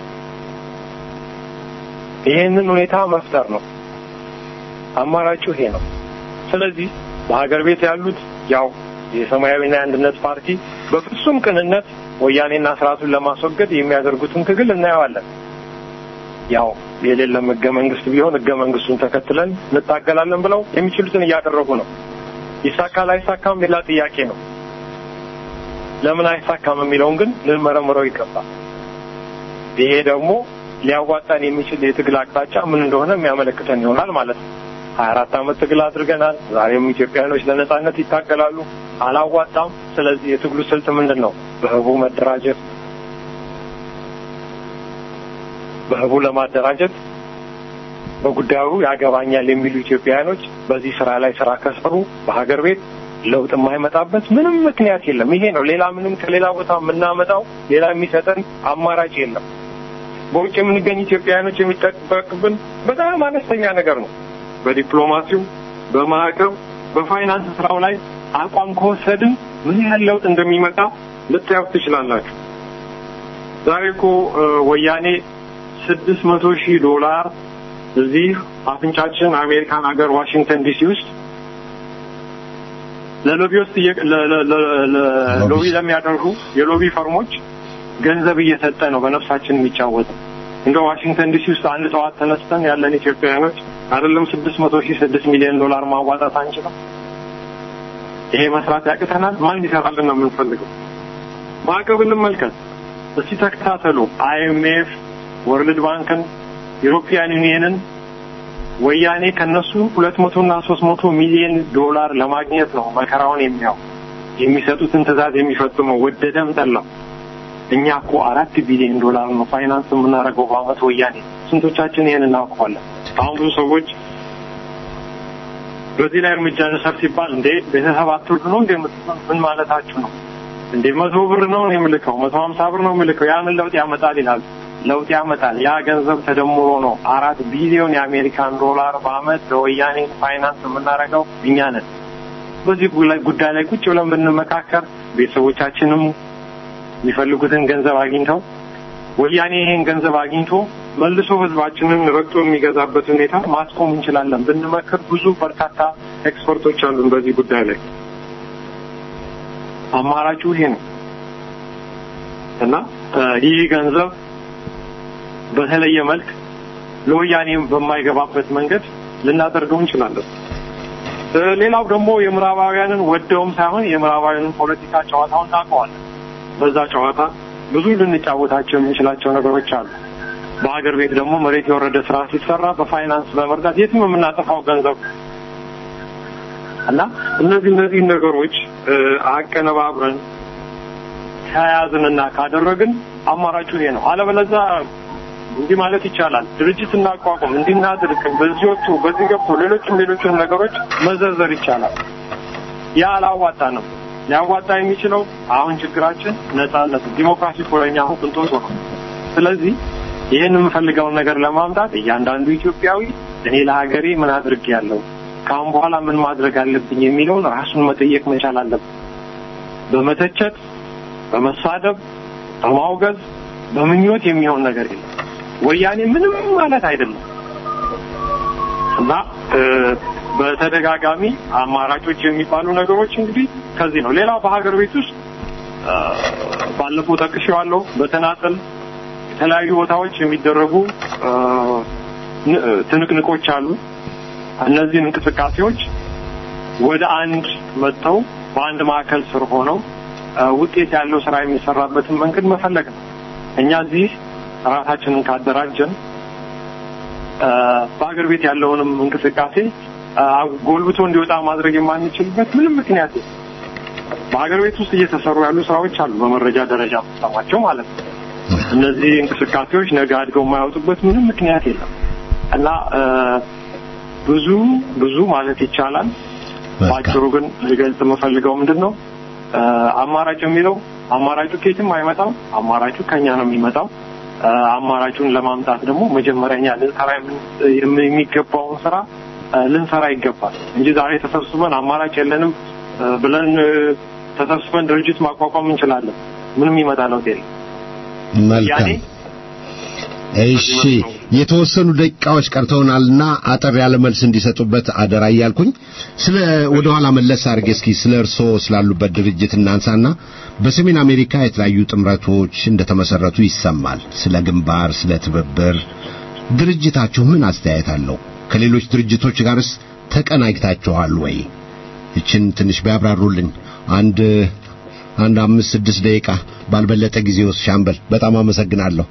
ይሄንን ሁኔታ መፍጠር ነው አማራጩ ይሄ ነው። ስለዚህ በሀገር ቤት ያሉት ያው የሰማያዊና የአንድነት ፓርቲ በፍጹም ቅንነት ወያኔና ስርዓቱን ለማስወገድ የሚያደርጉትን ትግል እናየዋለን። ያው የሌለም ህገ መንግስት ቢሆን ህገ መንግስቱን ተከትለን እንታገላለን ብለው የሚችሉትን እያደረጉ ነው። ይሳካል አይሳካም ሌላ ጥያቄ ነው። ለምን አይሳካም የሚለውን ግን ልንመረምረው ይገባል። ይሄ ደግሞ ሊያዋጣን የሚችል የትግል አቅጣጫ ምን እንደሆነ የሚያመለክተን ይሆናል ማለት ነው። ሀያ አራት ዓመት ትግል አድርገናል። ዛሬም ኢትዮጵያኖች ለነጻነት ይታገላሉ። አላዋጣም። ስለዚህ የትግሉ ስልት ምንድን ነው? በህቡ መደራጀት፣ በህቡ ለማደራጀት በጉዳዩ ያገባኛል የሚሉ ኢትዮጵያውያኖች በዚህ ስራ ላይ ስራ ከሰሩ በሀገር ቤት ለውጥ የማይመጣበት ምንም ምክንያት የለም። ይሄ ነው። ሌላ ምንም ከሌላ ቦታ የምናመጣው ሌላ የሚሰጠን አማራጭ የለም። በውጭ የምንገኝ ኢትዮጵያውያኖች የሚጠበቅብን በጣም አነስተኛ ነገር ነው። በዲፕሎማሲው፣ በማዕቀብ፣ በፋይናንስ ስራው ላይ አቋም ከወሰድን ምን ያህል ለውጥ እንደሚመጣ ልታዩት ትችላላችሁ። ዛሬ እኮ ወያኔ ስድስት መቶ ሺህ ዶላር እዚህ አፍንጫችን አሜሪካን ሀገር ዋሽንግተን ዲሲ ውስጥ ለሎቢ ውስጥ ሎቢ ለሚያደርጉ የሎቢ ፈርሞች ገንዘብ እየሰጠ ነው በነፍሳችን የሚጫወተው። እንደ ዋሽንግተን ዲሲ ውስጥ አንድ ጠዋት ተነስተን ያለን ኢትዮጵያውያኖች አይደለም ስድስት መቶ ሺህ ስድስት ሚሊዮን ዶላር ማዋጣት አንችልም። ይሄ መስራት ያቅተናል። ማን ይሰራልን ነው የምንፈልገው? ማዕቀብ እንመልከት እስቲ ተከታተሉ። አይኤምኤፍ፣ ወርልድ ባንክን፣ ዩሮፒያን ዩኒየንን ወያኔ ከነሱ ሁለት መቶ እና ሶስት መቶ ሚሊዮን ዶላር ለማግኘት ነው መከራውን የሚያው የሚሰጡትን ትዕዛዝ የሚፈጽመው ወደደም ጠላው። እኛ እኮ አራት ቢሊዮን ዶላር ነው ፋይናንስ የምናደርገው በአመት ወያኔ። ስንቶቻችን ይሄን እናውቀዋለን? አሁን ብዙ ሰዎች በዚህ ላይ እርምጃ እንውሰድ ሲባል እንዴ ቤተሰብ አትወልዱ ነው እንዴ ምን ማለታችሁ ነው እንዴ? መቶ ብር ነው የምልከው፣ መቶ ሀምሳ ብር ነው የምልከው፣ ያ ምን ለውጥ ያመጣል ይላል። ለውጥ ያመጣል። ያ ገንዘብ ተደምሮ ነው አራት ቢሊዮን የአሜሪካን ዶላር በአመት ለወያኔ ፋይናንስ የምናደርገው እኛ ነን። በዚህ ጉዳይ ላይ ቁጭ ብለን ብንመካከር ቤተሰቦቻችንም የሚፈልጉትን ገንዘብ አግኝተው ወያኔ ይሄን ገንዘብ አግኝቶ መልሶ ህዝባችንን ረግጦ የሚገዛበት ሁኔታ ማስቆም እንችላለን ብንመክር ብዙ በርካታ ኤክስፐርቶች አሉን በዚህ ጉዳይ ላይ። አማራጩ ይሄ ነው እና ይህ ገንዘብ በተለየ መልክ ለወያኔ በማይገባበት መንገድ ልናደርገው እንችላለን። ሌላው ደግሞ የምዕራባውያንን ወደውም ሳይሆን የምዕራባውያንን ፖለቲካ ጨዋታውን እናውቀዋለን። በዛ ጨዋታ ብዙ ልንጫወታቸው የምንችላቸው ነገሮች አሉ። በሀገር ቤት ደግሞ መሬት የወረደ ስራ ሲሰራ በፋይናንስ በመርዳት የትም የምናጠፋው ገንዘብ እና እነዚህ እነዚህ ነገሮች አቀነባብረን ከያዝንና ካደረግን አማራጩ ይሄ ነው። አለበለዛ እንዲህ ማለት ይቻላል። ድርጅት እናቋቁም፣ እንዲናድርግ፣ በዚህ ወጥቶ በዚህ ገብቶ ሌሎችም ሌሎችም ነገሮች መዘርዘር ይቻላል። ያ አላዋጣንም። ሊያዋጣ የሚችለው አሁን ችግራችን ነጻነት፣ ዲሞክራሲ ኮሎኛ አሁን ቅንጦት ነው። ስለዚህ ይህን የምፈልገውን ነገር ለማምጣት እያንዳንዱ ኢትዮጵያዊ እኔ ለሀገሬ ምን አድርጌያለሁ፣ ከአሁን በኋላ ምን ማድረግ አለብኝ የሚለውን ራሱን መጠየቅ መቻል አለብን። በመተቸት በመሳደብ በማውገዝ በምኞት የሚሆን ነገር የለም። ወያኔ ምንም ማለት አይደለም እና በተደጋጋሚ አማራጮች የሚባሉ ነገሮች እንግዲህ ከዚህ ነው። ሌላው በሀገር ቤት ውስጥ ባለፈው ጠቅሼዋለሁ። በተናጠል የተለያዩ ቦታዎች የሚደረጉ ትንቅንቆች አሉ። እነዚህን እንቅስቃሴዎች ወደ አንድ መጥተው በአንድ ማዕከል ስር ሆነው ውጤት ያለው ስራ የሚሰራበትን መንገድ መፈለግ ነው። እኛ እዚህ ራሳችንን ካደራጀን በሀገር ቤት ያለውንም እንቅስቃሴ ጎልብቶ እንዲወጣ ማድረግ የማንችልበት ምንም ምክንያት በሀገር ቤት ውስጥ እየተሰሩ ያሉ ስራዎች አሉ፣ በመረጃ ደረጃ የምትሰማቸው ማለት ነው። እነዚህ እንቅስቃሴዎች ነገ አድገው የማያወጡበት ምንም ምክንያት የለም እና ብዙ ብዙ ማለት ይቻላል። በአጭሩ ግን ሊገልጽ የምፈልገው ምንድን ነው አማራጭ የሚለው አማራጩ ከየትም አይመጣም። አማራጩ ከኛ ነው የሚመጣው። አማራጩን ለማምጣት ደግሞ መጀመሪያ እኛ ልንሰራ የሚገባውን ስራ ልንሰራ ይገባል እንጂ ዛሬ ተሰብስበን አማራጭ የለንም ብለን ተሰብስበን ድርጅት ማቋቋም እንችላለን። ምንም ይመጣ ለውጥ የለም። መልካም እሺ፣ የተወሰኑ ደቂቃዎች ቀርተውናልና አጠር ያለ መልስ እንዲሰጡበት አደራ እያልኩኝ ስለ ወደ ኋላ መለስ አድርጌ እስኪ ስለ እርስዎ ስላሉበት ድርጅት እናንሳና በሰሜን አሜሪካ የተለያዩ ጥምረቶች እንደተመሰረቱ ይሰማል። ስለ ግንባር፣ ስለ ትብብር ድርጅታችሁ ምን አስተያየት አለው? ከሌሎች ድርጅቶች ጋርስ ተቀናጅታችኋል ወይ? ይችን ትንሽ ቢያብራሩልኝ። አንድ አንድ አምስት ስድስት ደቂቃ ባልበለጠ ጊዜ ውስጥ ሻምበል፣ በጣም አመሰግናለሁ።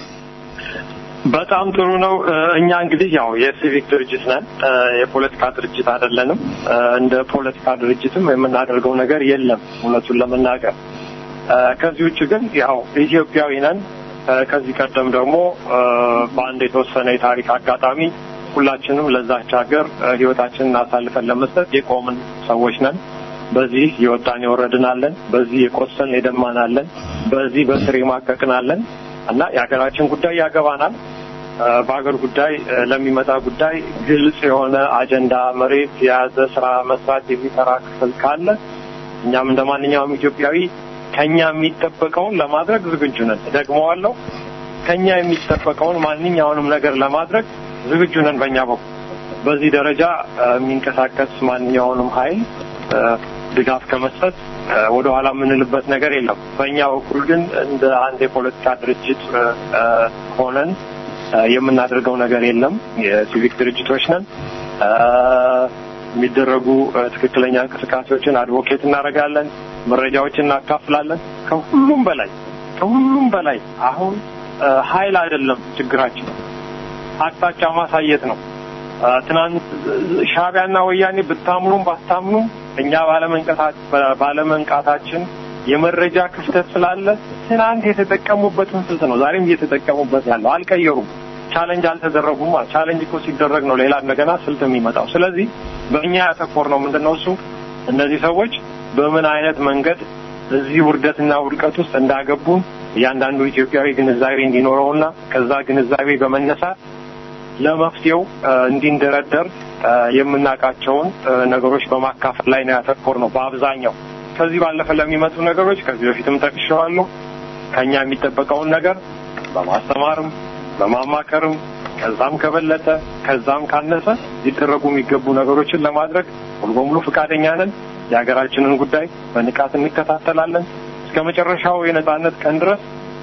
በጣም ጥሩ ነው። እኛ እንግዲህ ያው የሲቪክ ድርጅት ነን፣ የፖለቲካ ድርጅት አይደለንም። እንደ ፖለቲካ ድርጅትም የምናደርገው ነገር የለም እውነቱን ለመናገር። ከዚህ ውጭ ግን ያው ኢትዮጵያዊ ነን። ከዚህ ቀደም ደግሞ በአንድ የተወሰነ የታሪክ አጋጣሚ ሁላችንም ለዛች ሀገር ህይወታችንን አሳልፈን ለመስጠት የቆምን ሰዎች ነን። በዚህ የወጣን የወረድናለን፣ በዚህ የቆሰልን የደማናለን፣ በዚህ በስር የማቀቅናለን እና የሀገራችን ጉዳይ ያገባናል። በሀገር ጉዳይ ለሚመጣ ጉዳይ ግልጽ የሆነ አጀንዳ መሬት የያዘ ስራ መስራት የሚሰራ ክፍል ካለ እኛም እንደ ማንኛውም ኢትዮጵያዊ ከኛ የሚጠበቀውን ለማድረግ ዝግጁ ነን። ደግመዋለሁ፣ ከኛ የሚጠበቀውን ማንኛውንም ነገር ለማድረግ ዝግጁ ነን። በእኛ በኩል በዚህ ደረጃ የሚንቀሳቀስ ማንኛውንም ኃይል ድጋፍ ከመስጠት ወደ ኋላ የምንልበት ነገር የለም። በእኛ በኩል ግን እንደ አንድ የፖለቲካ ድርጅት ሆነን የምናደርገው ነገር የለም። የሲቪክ ድርጅቶች ነን። የሚደረጉ ትክክለኛ እንቅስቃሴዎችን አድቮኬት እናደርጋለን፣ መረጃዎችን እናካፍላለን። ከሁሉም በላይ ከሁሉም በላይ አሁን ኃይል አይደለም ችግራችን፣ አቅጣጫ ማሳየት ነው። ትናንት ሻዕቢያና ወያኔ ብታምኑም ባታምኑም እኛ ባለመንቃታችን የመረጃ ክፍተት ስላለ ትናንት የተጠቀሙበትን ስልት ነው ዛሬም እየተጠቀሙበት ያለው። አልቀየሩም። ቻለንጅ አልተደረጉም። ቻለንጅ እኮ ሲደረግ ነው ሌላ እንደገና ስልት የሚመጣው። ስለዚህ በእኛ ያተኮር ነው ምንድን ነው እሱ እነዚህ ሰዎች በምን አይነት መንገድ እዚህ ውርደትና ውድቀት ውስጥ እንዳገቡን እያንዳንዱ ኢትዮጵያዊ ግንዛቤ እንዲኖረውና ከዛ ግንዛቤ በመነሳት ለመፍትሄው እንዲንደረደር የምናውቃቸውን ነገሮች በማካፈል ላይ ነው ያተኮር ነው በአብዛኛው። ከዚህ ባለፈ ለሚመጡ ነገሮች ከዚህ በፊትም ጠቅሼዋለሁ። ከኛ የሚጠበቀውን ነገር በማስተማርም በማማከርም ከዛም ከበለጠ ከዛም ካነሰ ሊደረጉ የሚገቡ ነገሮችን ለማድረግ ሙሉ በሙሉ ፈቃደኛ ነን። የሀገራችንን ጉዳይ በንቃት እንከታተላለን እስከ መጨረሻው የነጻነት ቀን ድረስ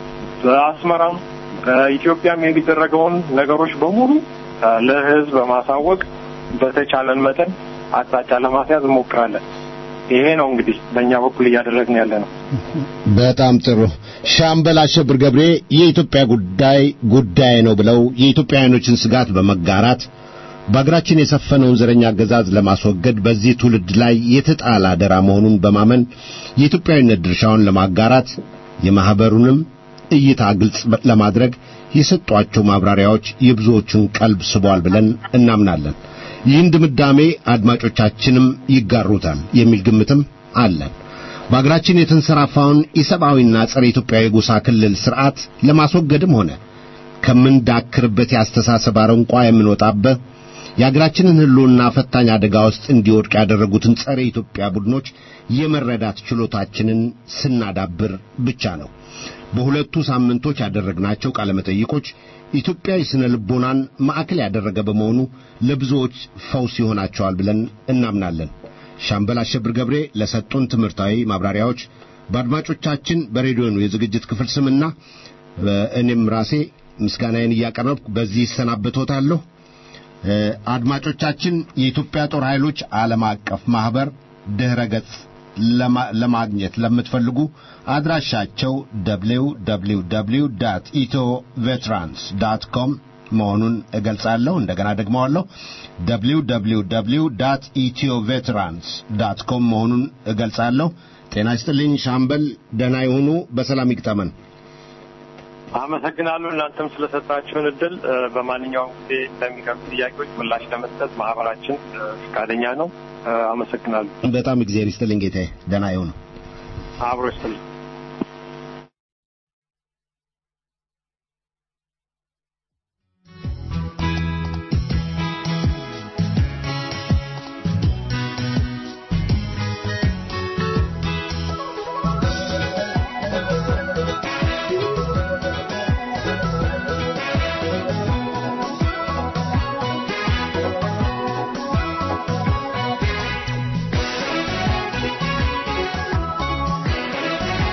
በአስመራም በኢትዮጵያም የሚደረገውን ነገሮች በሙሉ ለሕዝብ በማሳወቅ በተቻለን መጠን አቅጣጫ ለማስያዝ እንሞክራለን። ይሄ ነው እንግዲህ በእኛ በኩል እያደረግን ያለ ነው። በጣም ጥሩ። ሻምበል አሸብር ገብሬ የኢትዮጵያ ጉዳይ ጉዳይ ነው ብለው የኢትዮጵያውያኖችን ስጋት በመጋራት በአገራችን የሰፈነውን ዘረኛ አገዛዝ ለማስወገድ በዚህ ትውልድ ላይ የተጣለ አደራ መሆኑን በማመን የኢትዮጵያዊነት ድርሻውን ለማጋራት የማኅበሩንም እይታ ግልጽ ለማድረግ የሰጧቸው ማብራሪያዎች የብዙዎቹን ቀልብ ስቧል ብለን እናምናለን። ይህን ድምዳሜ አድማጮቻችንም ይጋሩታል የሚል ግምትም አለን። በአገራችን የተንሰራፋውን ኢሰብአዊና ጸረ ኢትዮጵያዊ ጎሳ ክልል ስርዓት ለማስወገድም ሆነ ከምንዳክርበት የአስተሳሰብ አረንቋ የምንወጣበት የአገራችንን ሕልውና ፈታኝ አደጋ ውስጥ እንዲወድቅ ያደረጉትን ጸረ ኢትዮጵያ ቡድኖች የመረዳት ችሎታችንን ስናዳብር ብቻ ነው። በሁለቱ ሳምንቶች ያደረግናቸው ቃለ መጠይቆች ኢትዮጵያዊ ስነ ልቦናን ማዕከል ያደረገ በመሆኑ ለብዙዎች ፈውስ ይሆናቸዋል ብለን እናምናለን። ሻምበል አሸብር ገብሬ ለሰጡን ትምህርታዊ ማብራሪያዎች በአድማጮቻችን በሬዲዮኑ የዝግጅት ክፍል ስምና በእኔም ራሴ ምስጋናዬን እያቀረብኩ በዚህ እሰናበቶታለሁ። አድማጮቻችን የኢትዮጵያ ጦር ኃይሎች ዓለም አቀፍ ማኅበር ድኅረ ገጽ ለማግኘት ለምትፈልጉ አድራሻቸው ደብሊው ደብሊው ደብሊው ዳት ኢትዮ ቬትራንስ ዳት ኮም መሆኑን እገልጻለሁ። እንደገና ደግመዋለሁ። ደብሊው ደብሊው ደብሊው ዳት ኢትዮ ቬትራንስ ዳት ኮም መሆኑን እገልጻለሁ። ጤና ይስጥልኝ ሻምበል፣ ደህና ይሁኑ፣ በሰላም ይግጠመን። አመሰግናለሁ። እናንተም ስለሰጣችሁን እድል እ፣ በማንኛውም ጊዜ ለሚቀርቡ ጥያቄዎች ምላሽ ለመስጠት ማህበራችን እ፣ ፈቃደኛ ነው። እ፣ አመሰግናለሁ። በጣም እግዚአብሔር ይስጥልኝ ጌታዬ፣ ደህና ይሁኑ። አብሮ ይስጥልኝ። Thank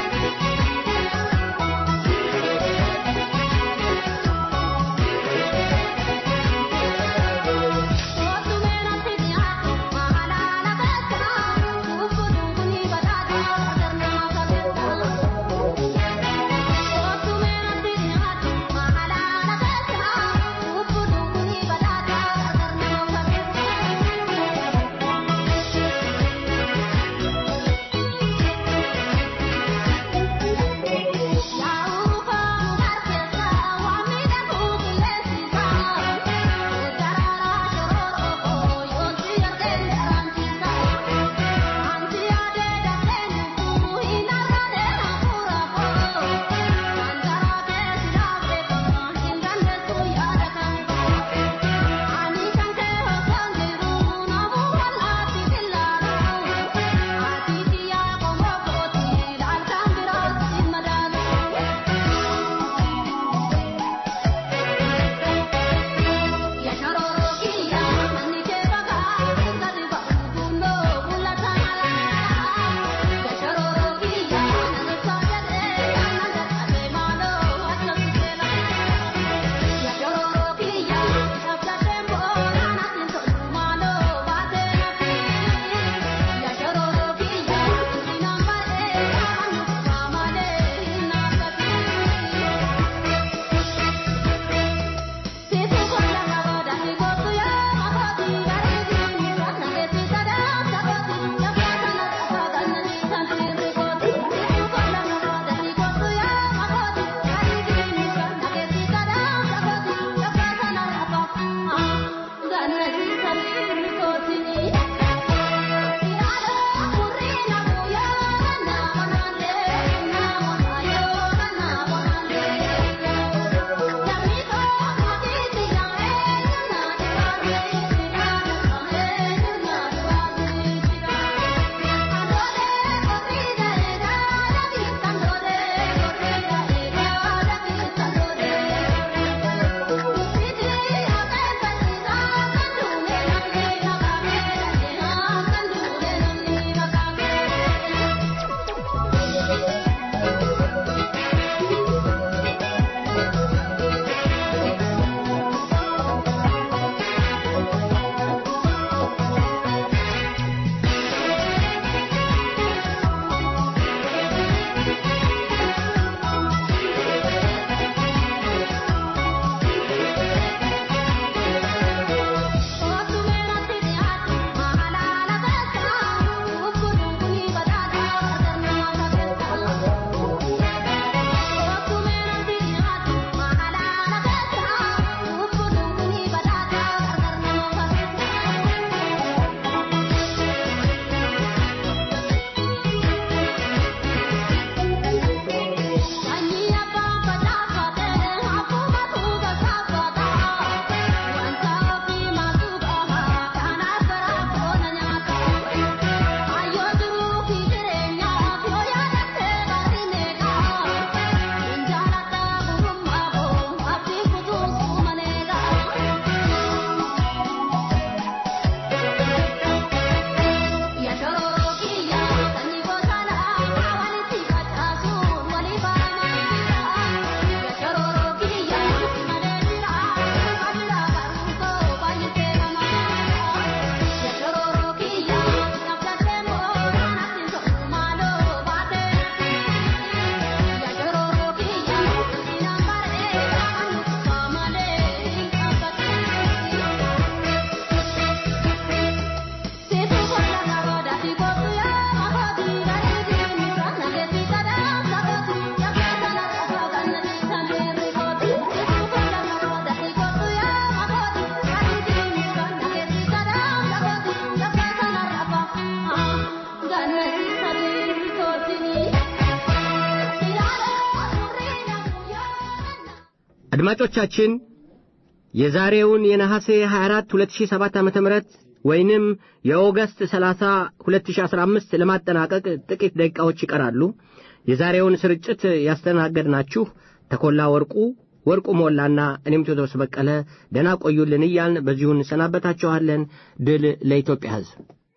አድማጮቻችን የዛሬውን የነሐሴ 24 2007 ዓ.ም ወይንም የኦገስት 30 2015 ለማጠናቀቅ ጥቂት ደቂቃዎች ይቀራሉ። የዛሬውን ስርጭት ያስተናገድናችሁ ተኮላ ወርቁ፣ ወርቁ ሞላና እኔም ቴዎድሮስ በቀለ ደህና ቆዩልን እያልን በዚሁ እንሰናበታችኋለን። ድል ለኢትዮጵያ ሕዝብ።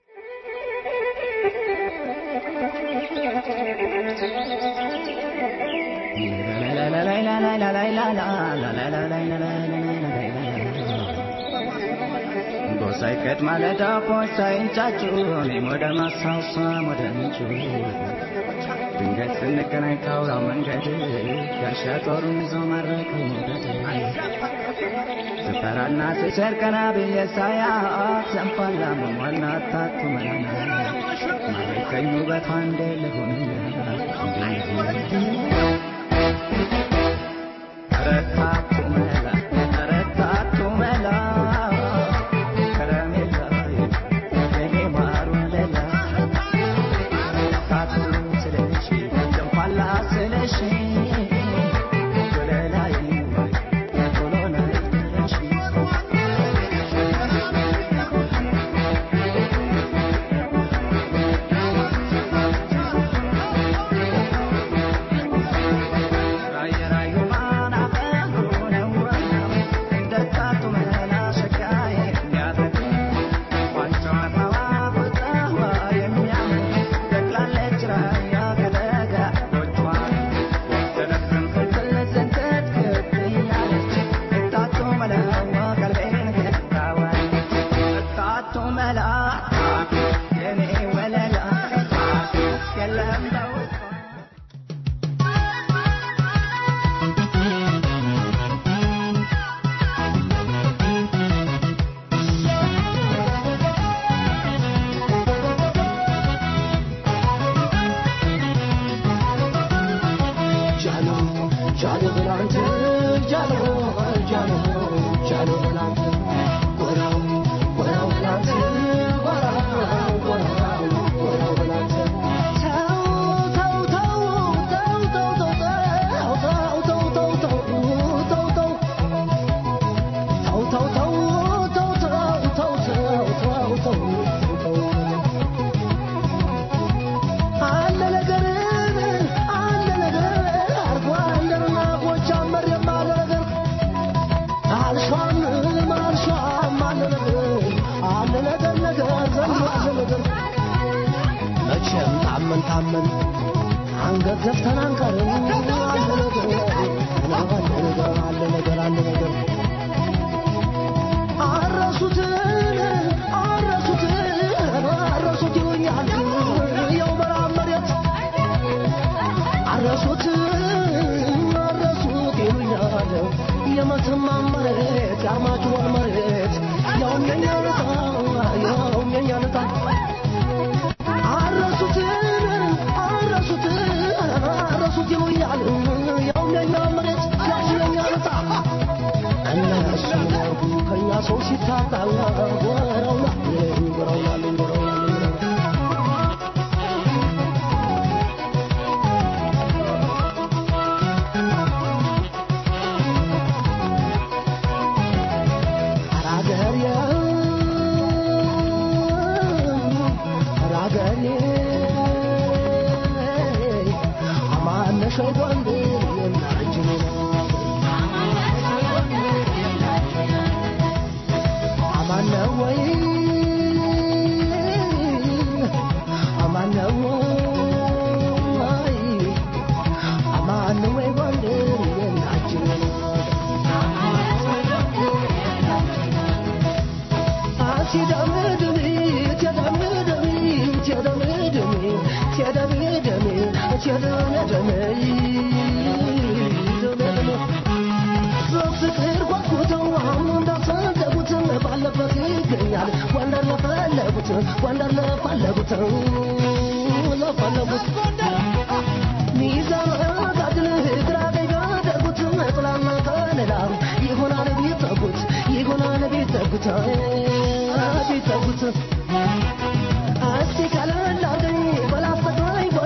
ሳይቀድ ማለዳ ሳይንጫጩ እኔም ወደ ማሳሳ ወደ ምንጩ ድንገት ስንገናኝ ካውራው መንገድ ጋሻ ጦሩን ይዞ ማረከው መውደድ ስፈራና ስቸር ቀና ብዬ ሳያት ዘንፋላ መሟላ ታቱ መላና ማረከኝ ውበቷ እንዴ ልሁን ረታቱ መላ ረታቱ መላ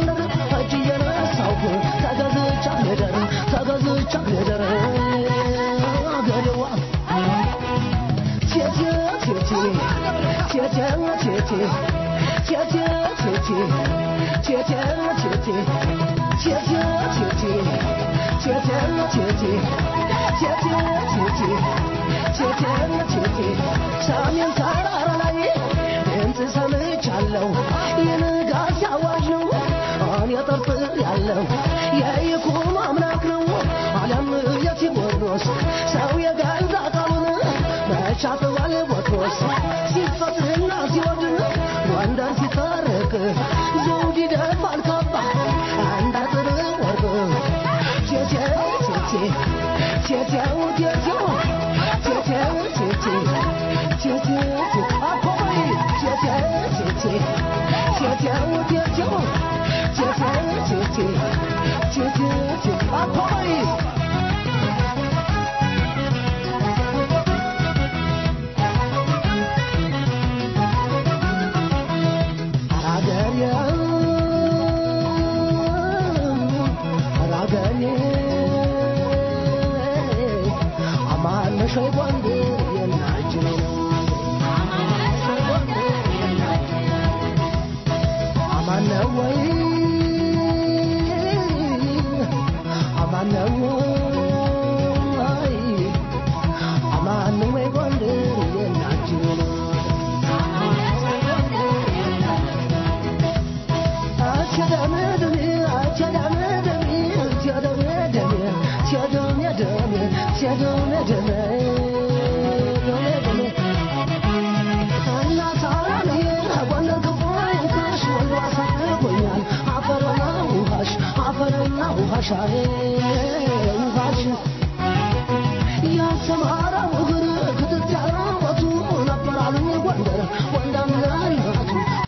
ተገዝቻ ልደር ተገዝቻ ልደር ሰሜን ተራራ ላይ ድምፅ ሰምቻለሁ የንጋት አዋጅ ነው እኔ ጠርጥር ያለው የይኩኖ አምላክ ነው ዓለም የቴዎድሮስ ሰው የገዛ ቃሉን መቻጥዋል ቦትሮስ ሲፈጥርና ሲወድን ጎንደር ሲታረቅ ዘውድ ይደፋል ካባ አንድ አጥር ወርቅ ቴቴው ቴቴ ቴቴው ቴቴው ቴቴው ቴቴ ቴቴው አኮይ ቴቴው ቴቴ ቴቴው ቴቴው ቴቴው ቴቴ ቴቴው አኮይ ውሃሽ ውሃሽ ያሰማ